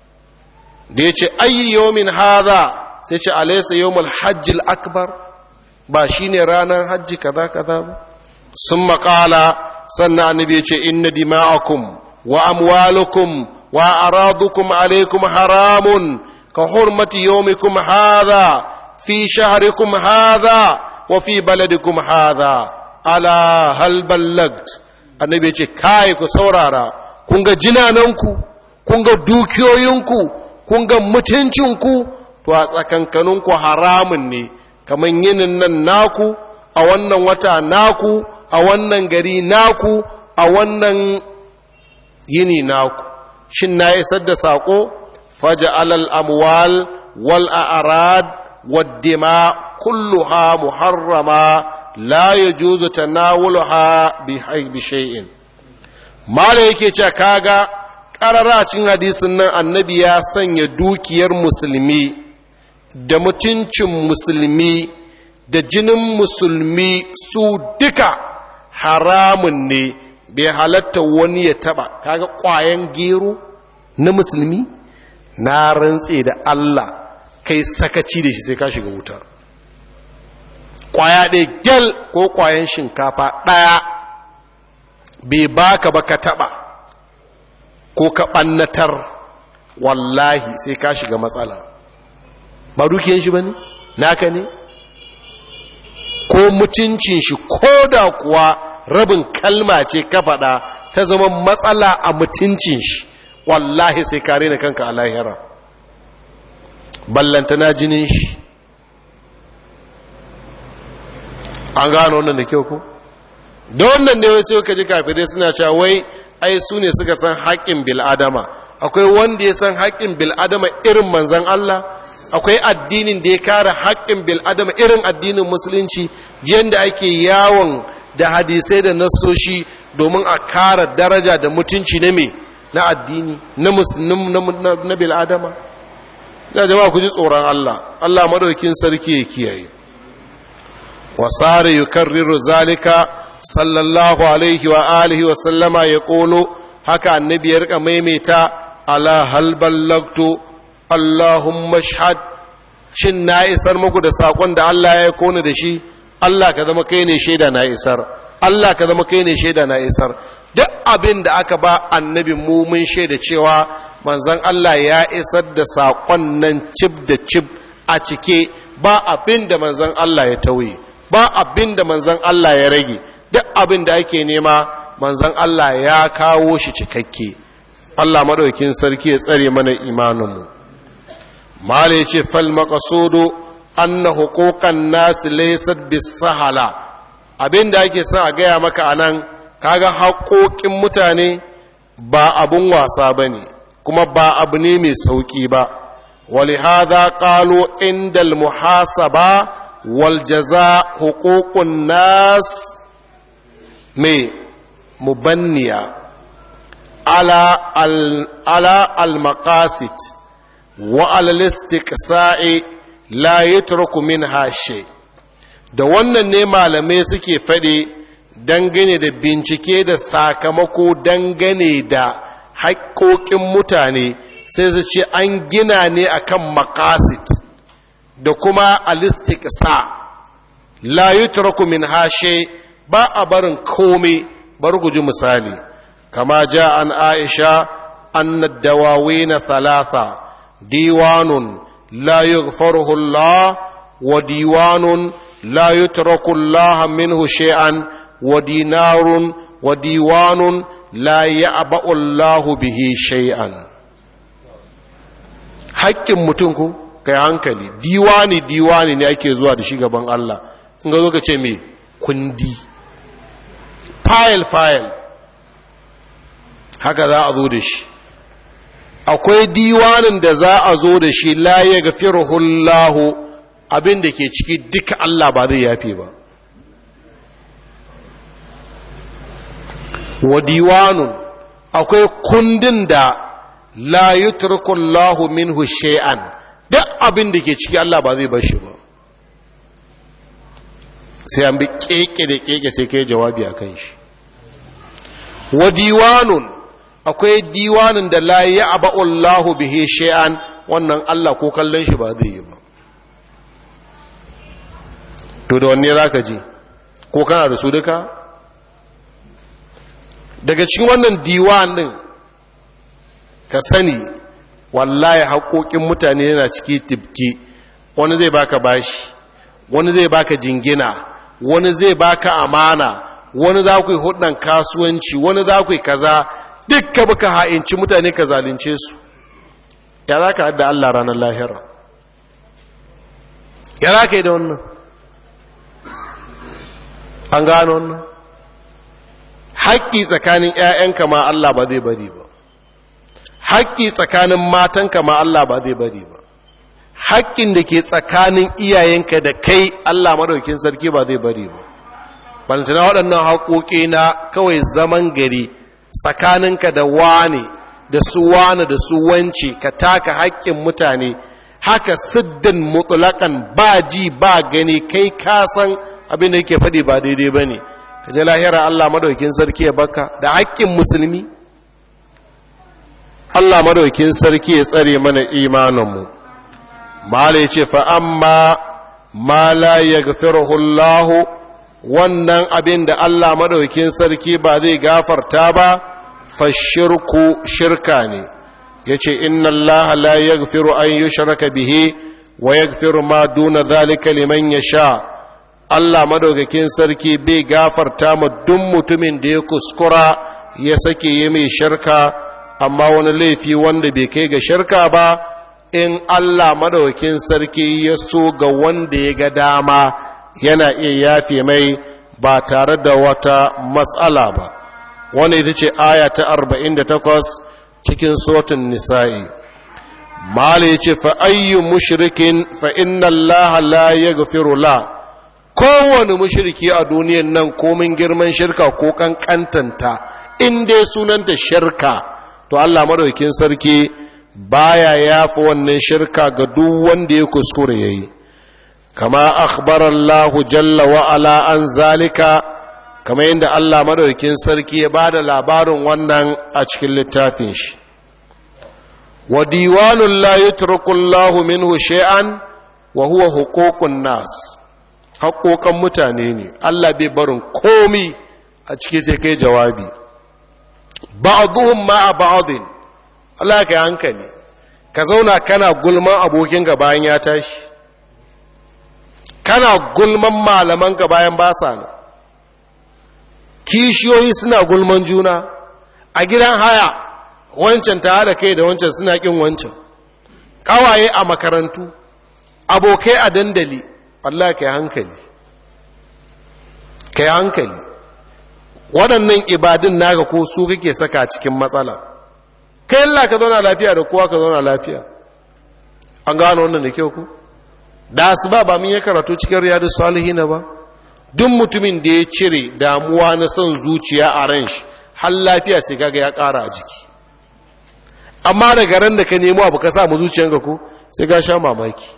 da ya ce ayi yomin haza sai ce alaisa yomul hajjil akbar ba shi ne ranar hajji kaza kaza ba sun makala sannan annabi ya ce inna dima'akum wa amwalukum wa aradukum alaikum haramun ka hurmati yomikum haza fi shaharikum haza wa fi baladikum haza ala hal ballagt annabi ya ce kai ku saurara kun ga jinananku kun ga dukiyoyinku kun ga mutuncinku to a tsakankaninku haramun ne kamar yinin nan naku a wannan wata naku a wannan gari naku a wannan yini naku shin na isar da saƙo faja alal amwal wal a'rad wad dima kulluha muharrama la yajuzu tanawuluha bi shay'in mala yake cewa kaga ƙararracin hadisin nan annabi ya sanya dukiyar musulmi da mutuncin musulmi da jinin musulmi su duka haramun ne bai halatta wani ya taba kaga ƙwayan gero na musulmi na rantse da Allah kai sakaci da shi sai ka shiga wuta ƙwaya ɗaya gyal ko ƙwayan shinkafa ɗaya bai baka ba ka taba ko ka ɓannatar wallahi sai ka shiga matsala ba dukiyan shi ba ne naka ne ko mutuncin shi ko da kuwa rabin kalma ce ka faɗa ta zama matsala a mutuncin shi wallahi sai ka rena kanka a lahira ballantana jinin shi an gano wannan da kyau ko da wannan ne wasu ka ji kafirai suna cewa wai ai su ne suka san haƙƙin bil'adama akwai wanda ya san haƙƙin bil'adama irin manzan Allah akwai addinin da ya kare haƙƙin bil'adama irin addinin musulunci jiyan da ake yawon da hadisai da nassoshi domin a kare daraja da mutunci na me na addini na musulun na bil'adama ya jama'a ku ji tsoron Allah Allah madaukin sarki ya kiyaye wasare yukarriru zalika sallallahu alaihi wa alihi wa sallama ya ƙolo haka annabi ya rika maimaita ala hal ballagtu allahumma shahad shin na isar muku da sakon da Allah ya kone da shi Allah ka zama kai ne shaida na isar Allah ka zama kai ne shaida na isar duk abin da aka ba annabi mu mun shaida cewa manzon Allah ya isar da sakon nan cib da cib a cike ba abin da manzon Allah ya tauye ba abin da manzon Allah ya rage duk abin da ake nema manzan Allah ya kawo shi cikakke Allah maɗaukin sarki ya tsare mana imaninmu mala ya ce fal maqasudu anna huquqan nas laysat bisahala abin da ake son a gaya maka anan kaga haƙoƙin mutane ba abun wasa bane kuma ba abu ne mai sauƙi ba ولهذا قالوا عند المحاسبة والجزاء حقوق الناس mai mubanniya ala al-maqasid wa al-istiqsa'i la yutruku min hashe da wannan ne malamai suke faɗi dangane da bincike da sakamako dangane da haƙƙoƙin mutane sai su ce an gina ne akan maqasid da kuma al-istiqsa la yutraku min hashe ba a barin komai bar guji misali kama ja an aisha anna dawawina thalatha diwanun la yughfaruhu Allah wa diwanun la yutraku Allah minhu shay'an wa dinarun wa diwanun la ya'ba'u Allah bihi shay'an haƙƙin mutum ku kai hankali diwani diwani ne ake zuwa da shi gaban Allah in ga zo ka ce me kundi file file haka za a zo da shi akwai diwanin da za a zo da shi la ya gafirhullahu abin da ke ciki duka Allah ba zai yafe ba wa diwanun akwai kundin da la yutrukullahu minhu shay'an duk abin da ke ciki Allah ba zai bar shi ba sai an bi keke da keke sai kai jawabi akan shi wa diwanun akwai diwanin da la ya aba'ullahu bihi shay'an wannan Allah ko kallon shi ba zai yi ba to da wanne zaka ji ko kana da su duka daga cikin wannan diwan din ka sani wallahi haƙoƙin mutane yana ciki tibki wani zai baka bashi wani zai baka jingina wani zai baka amana wani za ku yi hudun kasuwanci wani za ku yi kaza dukka baka ha'inci mutane ka zalunce su ya za ka haɗa Allah ranar lahira ya za ka yi da wannan an gano wannan haƙƙi tsakanin ‘ya'yanka ma Allah ba zai bari ba haƙƙi tsakanin matanka ma Allah ba zai bari ba haƙƙin da ke tsakanin iyayenka da kai Allah maɗaukin sarki ba zai bari ba balantana waɗannan haƙoƙi na kawai zaman gari tsakaninka da wane da su wane da su wance ka taka haƙƙin mutane haka siddin mutulakan ba ji ba gani kai kasan abin da yake faɗi ba daidai ba ne ka ji lahira Allah madaukin sarki ya baka da haƙƙin musulmi Allah madaukin sarki ya tsare mana imaninmu mala ya ce fa'amma ma la ya Allah wannan abin da Allah madaukin sarki ba zai gafarta ba fashirku shirka ne ya ce inna Allah la ya an yi shirka bihe wa ya ma duna zalika liman ya sha Allah madaukakin sarki bai gafarta ma duk mutumin da ya kuskura ya sake yi mai shirka amma wani laifi wanda bai kai ga shirka ba in Allah madaukakin sarki ya so ga wanda ya ga dama yana iya yafe mai ba tare da wata matsala ba wanda ita ce aya ta 48 cikin sotin nisa'i mala ya ce fa'ayyu mushrikin fa inna Allah la ya la kowane mushriki a duniyan nan komin girman shirka ko kankantanta in dai sunanta shirka to Allah madaukin sarki baya yafi wannan shirka ga duk wanda ya kuskure yayi kama akhbara Allah jalla wa ala an zalika kama yadda Allah madaukin sarki ya bada labarin wannan a cikin littafin shi wa diwanun la yutruku Allah minhu shay'an wa huwa huququn nas haƙoƙan mutane ne Allah bai barin komi a ciki sai kai jawabi ba'duhum ma'a ba'din Allah ka hankali ka zauna kana gulman abokinka bayan ya tashi kana gulman malamanka bayan ba sa nan kishiyoyi suna gulman juna a gidan haya wancan ta haɗa kai da wancan suna ƙin wancan ƙawaye a makarantu abokai a dandali Allah ka yi hankali ka yi hankali waɗannan ibadun naka ko su kake saka cikin matsala kai Allah ka zauna lafiya da kowa ka zauna lafiya an gano wannan da kyau ku da su ba ba mun yi karatu cikin riyadu salihina ba duk mutumin da ya cire damuwa na son zuciya a ran shi har lafiya sai kaga ya ƙara a jiki amma daga ran da ka nemo abu ka sa mu zuciyanka ko sai ka sha mamaki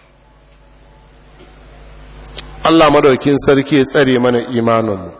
Allah madaukin sarki ya tsare mana imaninmu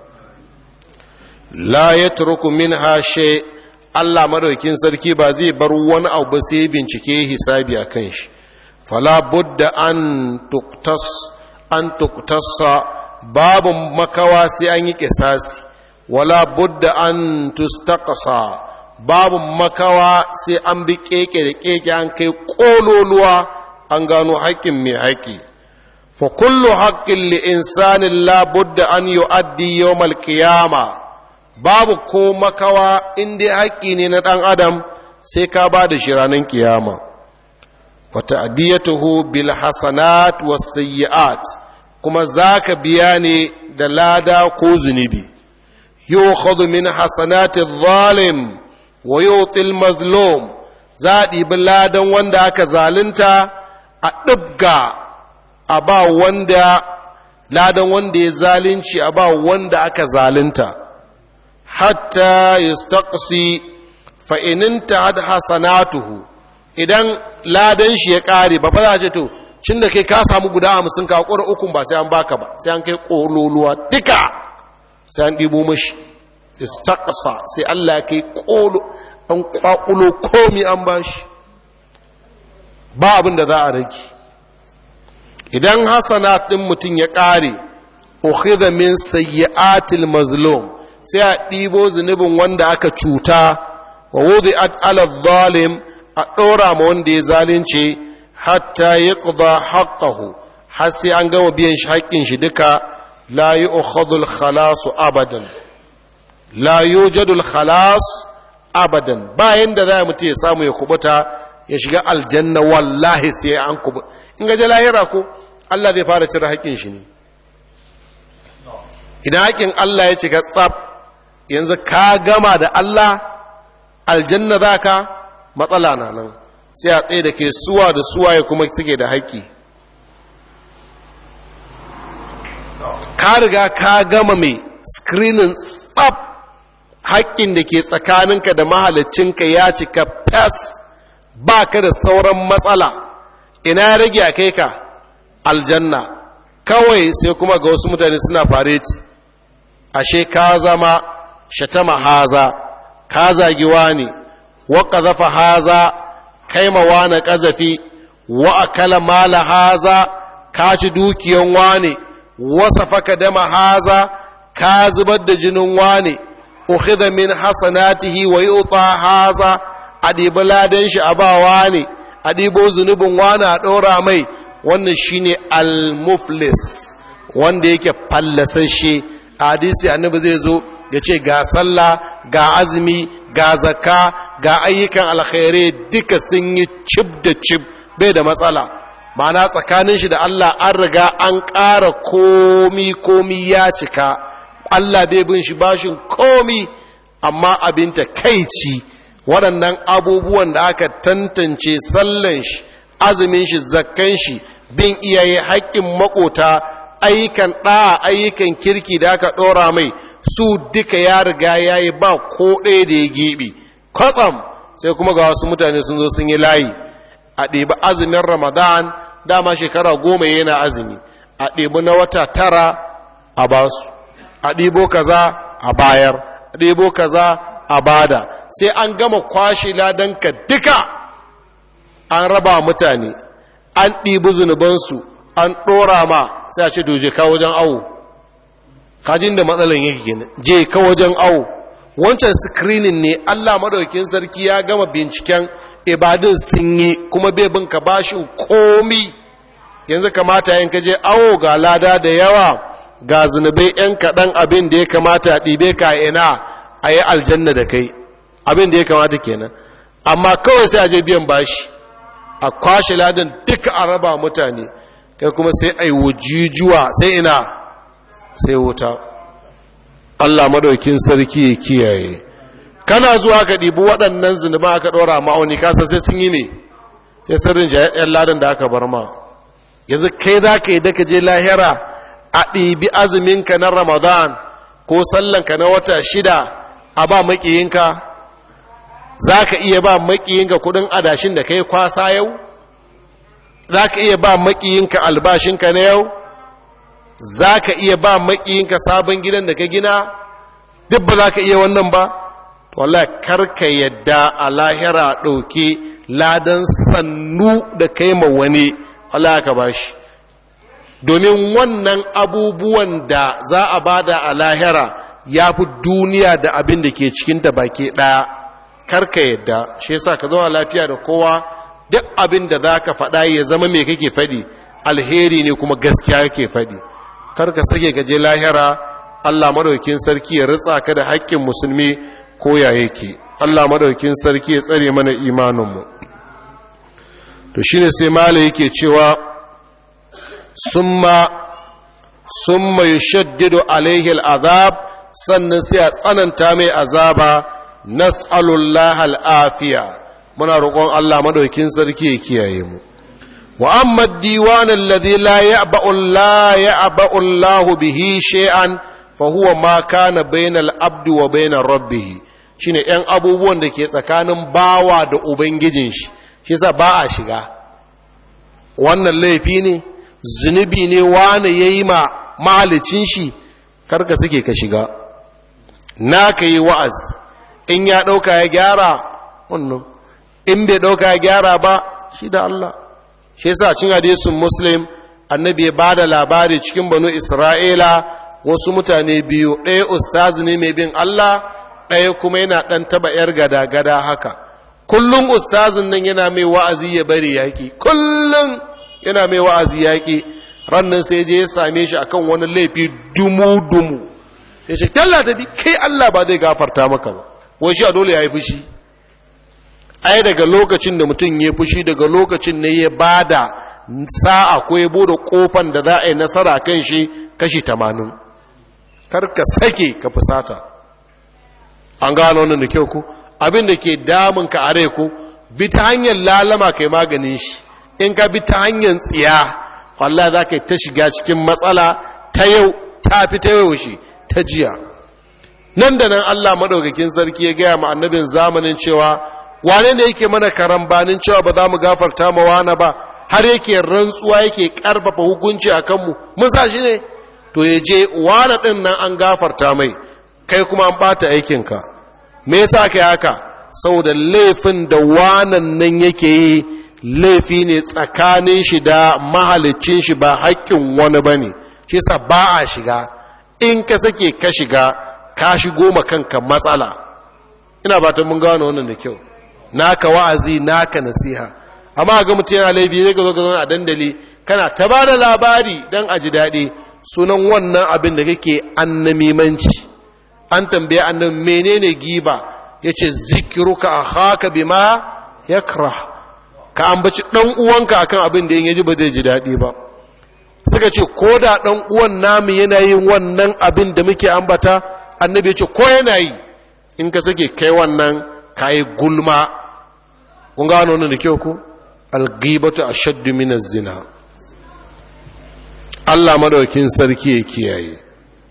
la ya turku min hashe Allah madaukin sarki ba zai bar wani abu ba sai bincike hisabi a kan shi fala budda an tuktas an tuktasa babu makawa sai an yi kisasi wala budda an tustaqasa babu makawa sai an bi keke da keke an kai kololuwa an gano haƙƙin mai haƙƙi fa kullu haqqin li insanin la budda an yu'addi yawm al-qiyama babu ko makawa in dai haƙƙi ne na ɗan adam sai ka ba da shi ranar kiyama wa ta'diyatuhu bil hasanat was sayyi'at kuma zaka biya ne da lada ko zunubi yukhadhu min hasanati adh-dhalim wa yu'ti al-mazlum za a ɗibi ladan wanda aka zalunta a ɗibga a ba wanda ladan wanda ya zalunci a ba wanda aka zalunta hatta yastaqsi fa ininta had hasanatuhu idan ladan shi ya ƙare ba fa za a ce to cin da kai ka samu guda hamsin ka ƙura ukun ba sai an baka ba sai an kai ƙololuwa duka sai an ɗibo mashi istaqsa sai Allah ya kai ƙolo an ƙwaƙulo komi an bashi ba abin da za a rage idan hasana ɗin mutum ya ƙare ukhidha min sayyi'atil mazlum sai a ɗibo zunubin wanda aka cuta wa wudi'at ala zalim a ɗora ma wanda ya zalunce hatta yaqda haqqahu har sai an gama biyan shi haƙƙin shi duka la yu'khadhu al-khalas abadan la yujadu al-khalas abadan bayan da za mutum ya samu ya kubuta ya shiga aljanna wallahi sai an kubu in ga lahira ko Allah zai fara cire haƙƙin shi ne idan haƙƙin Allah ya cika tsaf yanzu ka gama da Allah aljanna za ka matsala na nan sai a tsaye da ke suwa da suwa ya kuma suke da haƙƙi ka riga ka gama mai screening tsaf haƙƙin da ke tsakaninka da mahalicinka ya cika fes ba ka da sauran matsala ina rage a kai ka aljanna kawai sai kuma ga wasu mutane suna fareti ashe ka zama shatama haza ka zagi wani wa ƙazafa haza kai ma na ƙazafi wa akala mala haza ka ci dukiyan wani wasa faka dama haza ka zubar da jinin wani ukhidha min hasanatihi wa yuta haza a ɗibi ladan shi a ba wani a ɗibo zunubin wani a ɗora mai wannan shine al-muflis wanda yake fallasashe a hadisi annabi zai zo ya ce ga sallah ga azumi ga zakka ga ayyukan alkhairai duka sun yi cib da cib bai da matsala ma'ana tsakanin shi da Allah an riga an ƙara komi komi ya cika Allah bai bin shi bashin komi amma abin ta kaici waɗannan abubuwan da aka tantance sallan shi azumin shi zakkan shi bin iyaye haƙƙin makota ayyukan ɗa ayyukan kirki da aka ɗora mai su duka ya riga ya yi ba ko ɗaya da ya geɓe kwatsam sai kuma ga wasu mutane sun zo sun yi layi a ɗebi azumin ramadan dama shekara goma yana azumi a ɗebi na wata tara a basu a ɗibo kaza a bayar a ɗibo kaza a bada sai an gama kwashe ladanka duka an raba mutane an ɗibi zunubansu an ɗora ma sai a ce doje ka wajen awo kajin da matsalan yake gina je ka wajen awo wancan screening ne allah maɗaukin sarki ya gama binciken ibadun sun yi kuma bai bin ka bashin komi yanzu kamata yin ka je awo ga lada da yawa ga zunubai yan kaɗan abin da ya kamata a ɗibe ka ina a yi aljanna da kai abin da ya kamata kenan amma kawai sai a je biyan bashi a kwashe ladan duka a raba mutane kai kuma sai a yi wujijuwa sai ina sai wuta Allah madaukin sarki ya kiyaye kana zuwa ka ɗibi waɗannan zunuba aka ɗora ma'auni kasa sai sun yi ne sai sirrin jayayyar ladan da aka bar ma yanzu kai za ka yi daga je lahira a ɗibi azuminka na ramadan ko sallanka na wata shida a ba maƙiyinka za ka iya ba maƙiyinka kudin adashin da kai kwasa yau za ka iya ba maƙiyinka albashinka na yau za ka iya ba maƙiyinka sabon gidan da ka gina duk ba za ka iya wannan ba wallah karka yadda a lahira ɗauke ladan sannu da kai ma wani Allah ka ba shi domin wannan abubuwan da za a bada a lahira ya fi duniya da abin da ke cikinta baki ɗaya karka yadda shi yasa ka zama lafiya da kowa duk abin da za ka faɗa ya zama mai kake faɗi alheri ne kuma gaskiya yake faɗi kar ka sake gaje lahira Allah madaukin sarki ya ritsa ka da haƙƙin musulmi ko ya yake Allah madaukin sarki ya tsare mana imaninmu to shine sai mala yake cewa summa summa yushaddidu alaihi al'azab sannan sai a tsananta mai azaba nas'alullaha al'afiya muna roƙon Allah madaukin sarki ya kiyaye mu wa amma diwan alladhi la ya'ba'u la ya'ba'u Allah bihi shay'an fa huwa ma kana bainal abdi wa bainar rabbih shine ɗan abubuwan da ke tsakanin bawa da ubangijin shi shi yasa ba a shiga wannan laifi ne zunubi ne wani yayi ma mahalicin shi karka suke ka shiga na ka yi wa'az in ya ɗauka ya gyara wannan in bai ɗauka ya gyara ba shi da Allah shi yasa cin hadisin muslim annabi ya bada labari cikin banu isra'ila wasu mutane biyu ɗaya ustazi ne mai bin Allah ɗaya kuma yana ɗan taba ‘yar gada-gada haka kullum ustazin nan yana mai wa'azi ya bari yaƙi kullum yana mai wa'azi yaƙi rannan sai je ya same shi akan wani laifi dumu-dumu ya ce talla da bi kai Allah ba zai gafarta maka ba wai shi a dole ya yi fushi ai daga lokacin da mutum ya fushi daga lokacin ne ya bada sa'a ko ya bude kofan da za a yi nasara kan shi kashi tamanin kar ka sake ka fusata an gano wannan da kyau ku abin da ke damun ka are ku bi ta hanyar lalama kai maganin shi in ka bi ta hanyar tsiya wallah za ka yi ta shiga cikin matsala ta yau ta fi ta yau shi ta jiya nan da nan Allah madaukakin sarki ya gaya ma annabin zamanin cewa wane ne yake mana karambanin cewa ba za mu gafarta ma wane ba har yake rantsuwa yake karfafa hukunci a kanmu mun sa shi ne to ya je wane ɗin nan an gafarta mai kai kuma an ɓata aikinka me yasa kai haka saboda laifin da wanan nan yake yi laifi ne tsakanin shi da mahalicin shi ba haƙƙin wani ba ne shi sa ba a shiga in ka sake ka shiga ka shigo ma kanka matsala ina ba ta mun gano wannan da kyau naka wa'azi naka nasiha amma ga mutum yana laifi zai ka zo ka zo a dandali kana ta ba da labari don a ji daɗi sunan wannan abin da kake annamimanci an tambaye annan menene giba ya ce zikiruka a haka bima ya ka ambaci ɗan uwanka akan abin da yin yaji ba zai ji daɗi ba suka ce ko da ɗan uwan namu yana yin wannan abin da muke ambata annabi ya ce ko yana yi in ka sake kai wannan ka yi gulma kun gano wannan da kyau ku algibatu ashaddu min zina Allah madaukin sarki ya kiyaye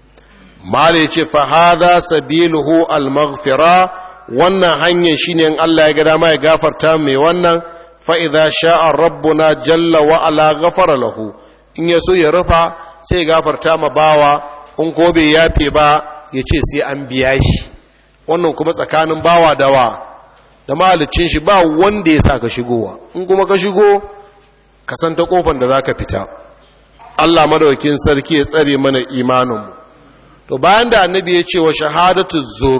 mala yace fa hadha sabiluhu al-maghfira wannan hanyar shine in Allah ya ga dama ya gafarta mai wannan fa idza sha'a rabbuna jalla wa ala ghafara lahu in yaso ya rufa sai ya gafarta ma bawa in ko bai yafe ba yace sai an biya shi wannan kuma tsakanin bawa dawa da mahalicin shi ba wanda ya sa ka shigowa in kuma ka shigo ka san ta kofar da za ka fita Allah madaukin sarki ya tsare mana imaninmu to bayan da annabi ya ce wa shahadatu zur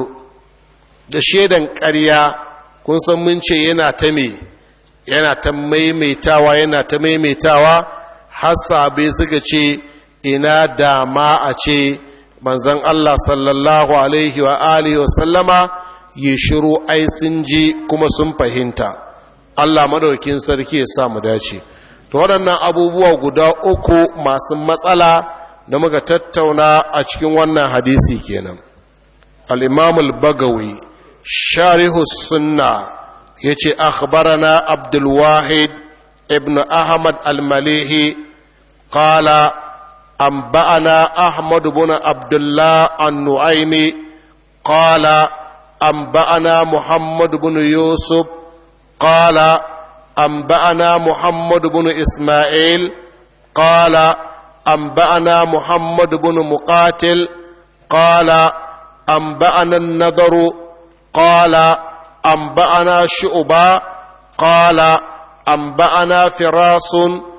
da shaidan ƙarya kun san mun ce yana ta me yana ta maimaitawa yana ta maimaitawa har sabai suka ce ina dama a ce manzon Allah sallallahu alaihi wa alihi wa sallama yi shiru ai sun ji kuma sun fahimta Allah madaukin sarki ya sa mu dace to waɗannan abubuwa guda uku masu matsala da muka tattauna a cikin wannan hadisi kenan al-imam al-bagawi sharihu sunna yace akhbarana abdul wahid ibn ahmad al-malihi qala anba'ana ahmad ibn abdullah an-nu'aymi qala أنبأنا محمد بن يوسف قال أنبأنا محمد بن إسماعيل قال أنبأنا محمد بن مقاتل قال أنبأنا النضر قال أنبأنا شعبا قال أنبأنا فراس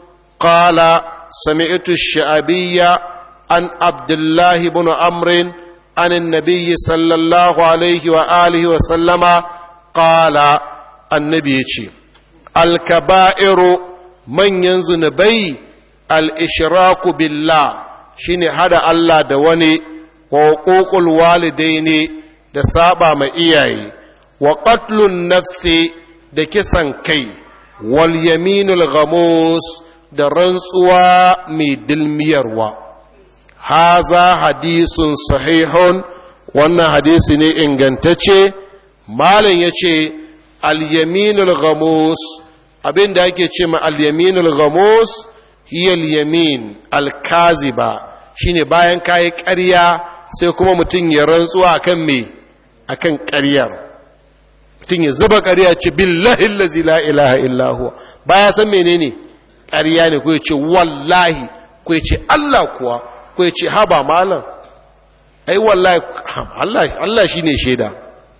قال سمعت الشعبية عن عبد الله بن عمرو عن النبي صلى الله عليه وآله وسلم قال النبي الكبائر من ينزن بي al-ishraku billah shine hada Allah da wani wa huququl walidaini da saba ma iyaye wa qatlun nafsi da kisan kai wal yaminul ghamus da rantsuwa mai dilmiyarwa haza hadisun sahihun wannan hadisi ne ingantacce malam ya ce al-yaminul ghamus abin da ake ce ma al-yaminul ghamus hiya al-yamin al-kaziba shine bayan kayi ƙarya sai kuma mutum ya rantsuwa akan me akan ƙaryar mutum ya zuba ƙarya ce billahi allazi la ilaha illa huwa baya san menene ƙarya ne ko ya ce wallahi ko ya ce Allah kuwa ko ya ce haba malam ai wallahi Allah Allah shine shaida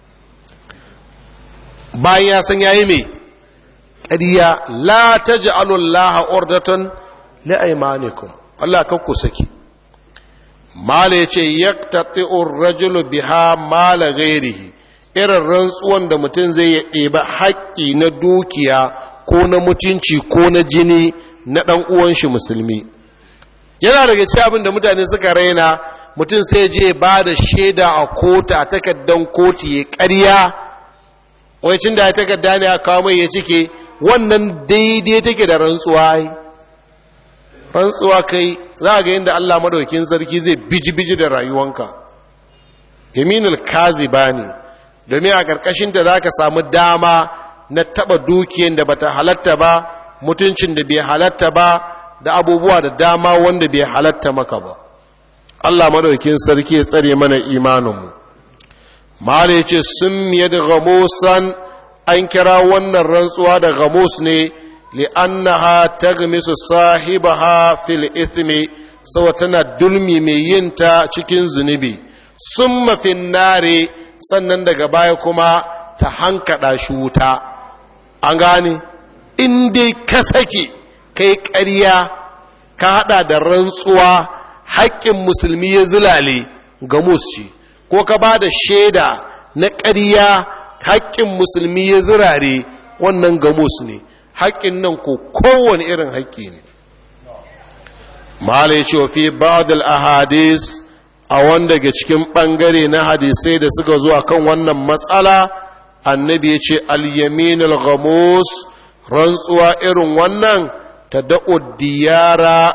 bayan ya san yayi me ƙarya la taj'alu Allah urdatan li aymanikum Allah kan ku saki mala yace yaqtati'u ar-rajulu biha mala ghairihi irin rantsuwan da mutum zai ya ɗeba haƙƙi na dukiya ko na mutunci ko na jini na ɗan uwan shi musulmi yana daga ci abin da mutane suka raina mutum sai je ba da shaida a kota a takaddan koti ya ƙarya wacin da ya takadda ne a kawo mai ya cike wannan daidai take da rantsuwa ai rantsuwa kai za ga yadda Allah madaukin sarki zai biji-biji da rayuwanka yaminul kaziba ne domin a ƙarƙashinta za ka samu dama na taɓa dukiyan da bata halatta ba mutuncin da bai halatta ba da abubuwa da dama wanda bai halatta maka ba Allah madaukin sarki ya tsare mana imaninmu mala ya ce sun miye da gamusan an kira wannan rantsuwa da gamus ne li'annaha tagmisu sahibaha fil ithmi saboda tana dulmi mai yinta cikin zunubi summa fin nare sannan daga baya kuma ta hankada shi wuta an gane in dai ka sake kai ƙarya ka hada da rantsuwa haƙƙin musulmi ya zulale ga musci ko ka ba da shaida na ƙarya haƙƙin musulmi ya zirare wannan gamus ne haƙƙin nan ko kowane irin haƙƙi ne mala ya ce fi ba'dal ahadis a wanda ga cikin ɓangare na hadisai da suka zuwa kan wannan matsala annabi ya ce al-yaminul ghamus rantsuwa irin wannan ta da'u diyara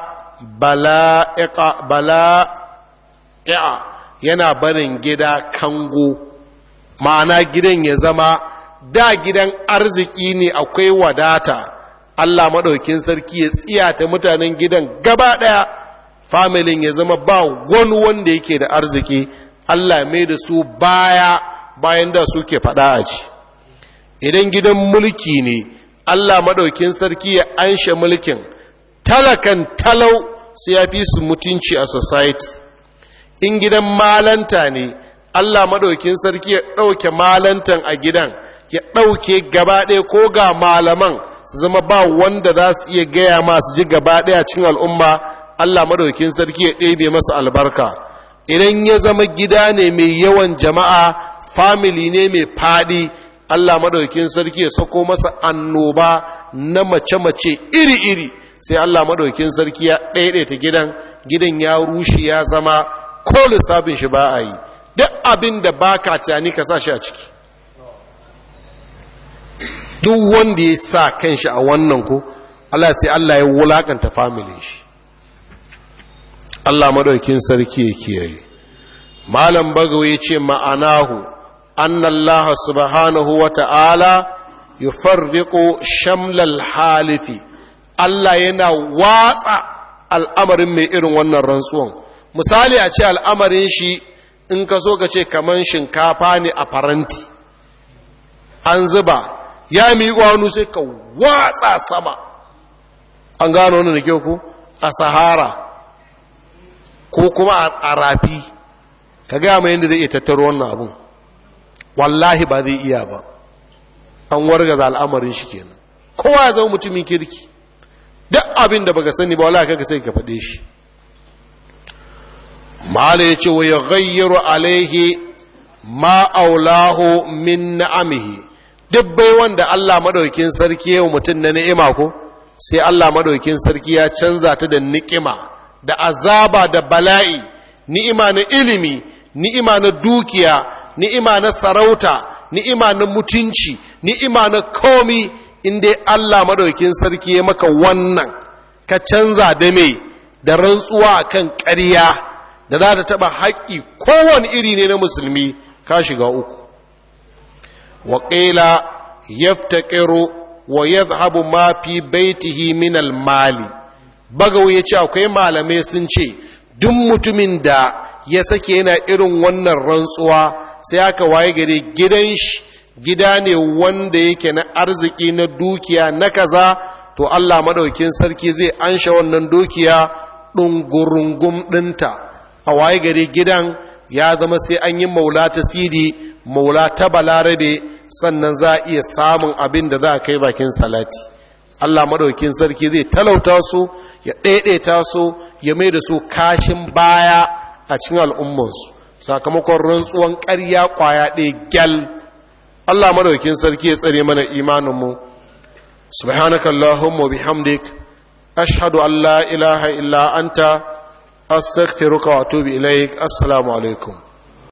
bala'i'a yana barin gida kango ma'ana gidan ya zama da gidan arziki ne akwai wadata Allah maɗaukin sarki ya tsiyata mutanen gidan gaba ɗaya familin ya zama ba wani wanda yake da arziki Allah mai da su baya bayan da suke faɗa a ci idan gidan mulki ne Allah maɗaukin sarki ya anshe mulkin talakan talau sai ya fi su mutunci a society in gidan malanta ne Allah maɗaukin sarki ya ɗauke malantan a gidan ya ɗauke gaba ɗaya ko ga malaman su zama ba wanda za su iya gaya masu ji gaba ɗaya cikin al'umma Allah maɗaukin sarki ya ɗebe masa albarka idan ya zama gida ne mai yawan jama'a family ne mai faɗi Allah maɗaukin sarki ya sako masa annoba na mace-mace iri-iri sai Allah maɗaukin sarki ya ɗaiɗaita gidan gidan ya rushe ya zama ko lissafin shi ba a yi duk abin da ba ka tunani ka sa shi a ciki duk wanda ya sa kan shi a wannan ko Allah sai Allah ya wulakanta familin shi Allah maɗaukin sarki ya kiyaye malam bagawa ya ce ma'anahu أن الله سبحانه وتعالى يفرق شمل الحالف Allah yana watsa al'amarin mai irin wannan rantsuwan misali a ce al'amarin shi in ka so ka ce kaman shinkafa ne a faranti an zuba ya mi wani sai ka watsa sama an gano wani da kyau ku a sahara ko kuma a rafi ka gaya mai yadda zai iya tattaro wannan abin wallahi ba zai iya ba an wargaza al'amarin shi kenan kowa ya zama mutumin kirki duk abin da baka sani ba wallahi kaga sai ka faɗe shi mala yace wa yaghayyiru alaihi ma aulahu min na'amihi duk bai wanda Allah madaukin sarki yau mutum na ni'ima ko sai Allah madaukin sarki ya canza ta da ni'ima da azaba da bala'i ni'ima na ilimi ni'ima na dukiya ni'ima na sarauta ni'ima na mutunci ni'ima na komi inda Allah madaukin sarki ya maka wannan ka canza da me da rantsuwa kan ƙarya da za ta taɓa haƙƙi kowane iri ne na musulmi ka shiga uku waƙila yaftaqiru wa yadhhabu ma fi baitihi min al-mali bagawo yace akwai malamai sun ce duk mutumin da ya sake yana irin wannan rantsuwa sai aka waye gare gidan shi gida ne wanda yake na arziki na dukiya na kaza to Allah madaukin sarki zai ansha wannan dukiya ɗungurungum ɗinta a waye gare gidan ya zama sai an yi maula ta sidi maula ta balarabe sannan za a iya samun abin da za a kai bakin salati Allah madaukin sarki zai talauta su ya ɗaiɗaita su ya mai da su kashin baya a cikin al'ummansu sakamakon rantsuwan ƙarya ƙwaya ɗaya gyal Allah madaukin sarki ya tsare mana imaninmu subhanaka allahumma bihamdik ashhadu an la ilaha illa anta astaghfiruka wa atubu ilaik assalamu alaikum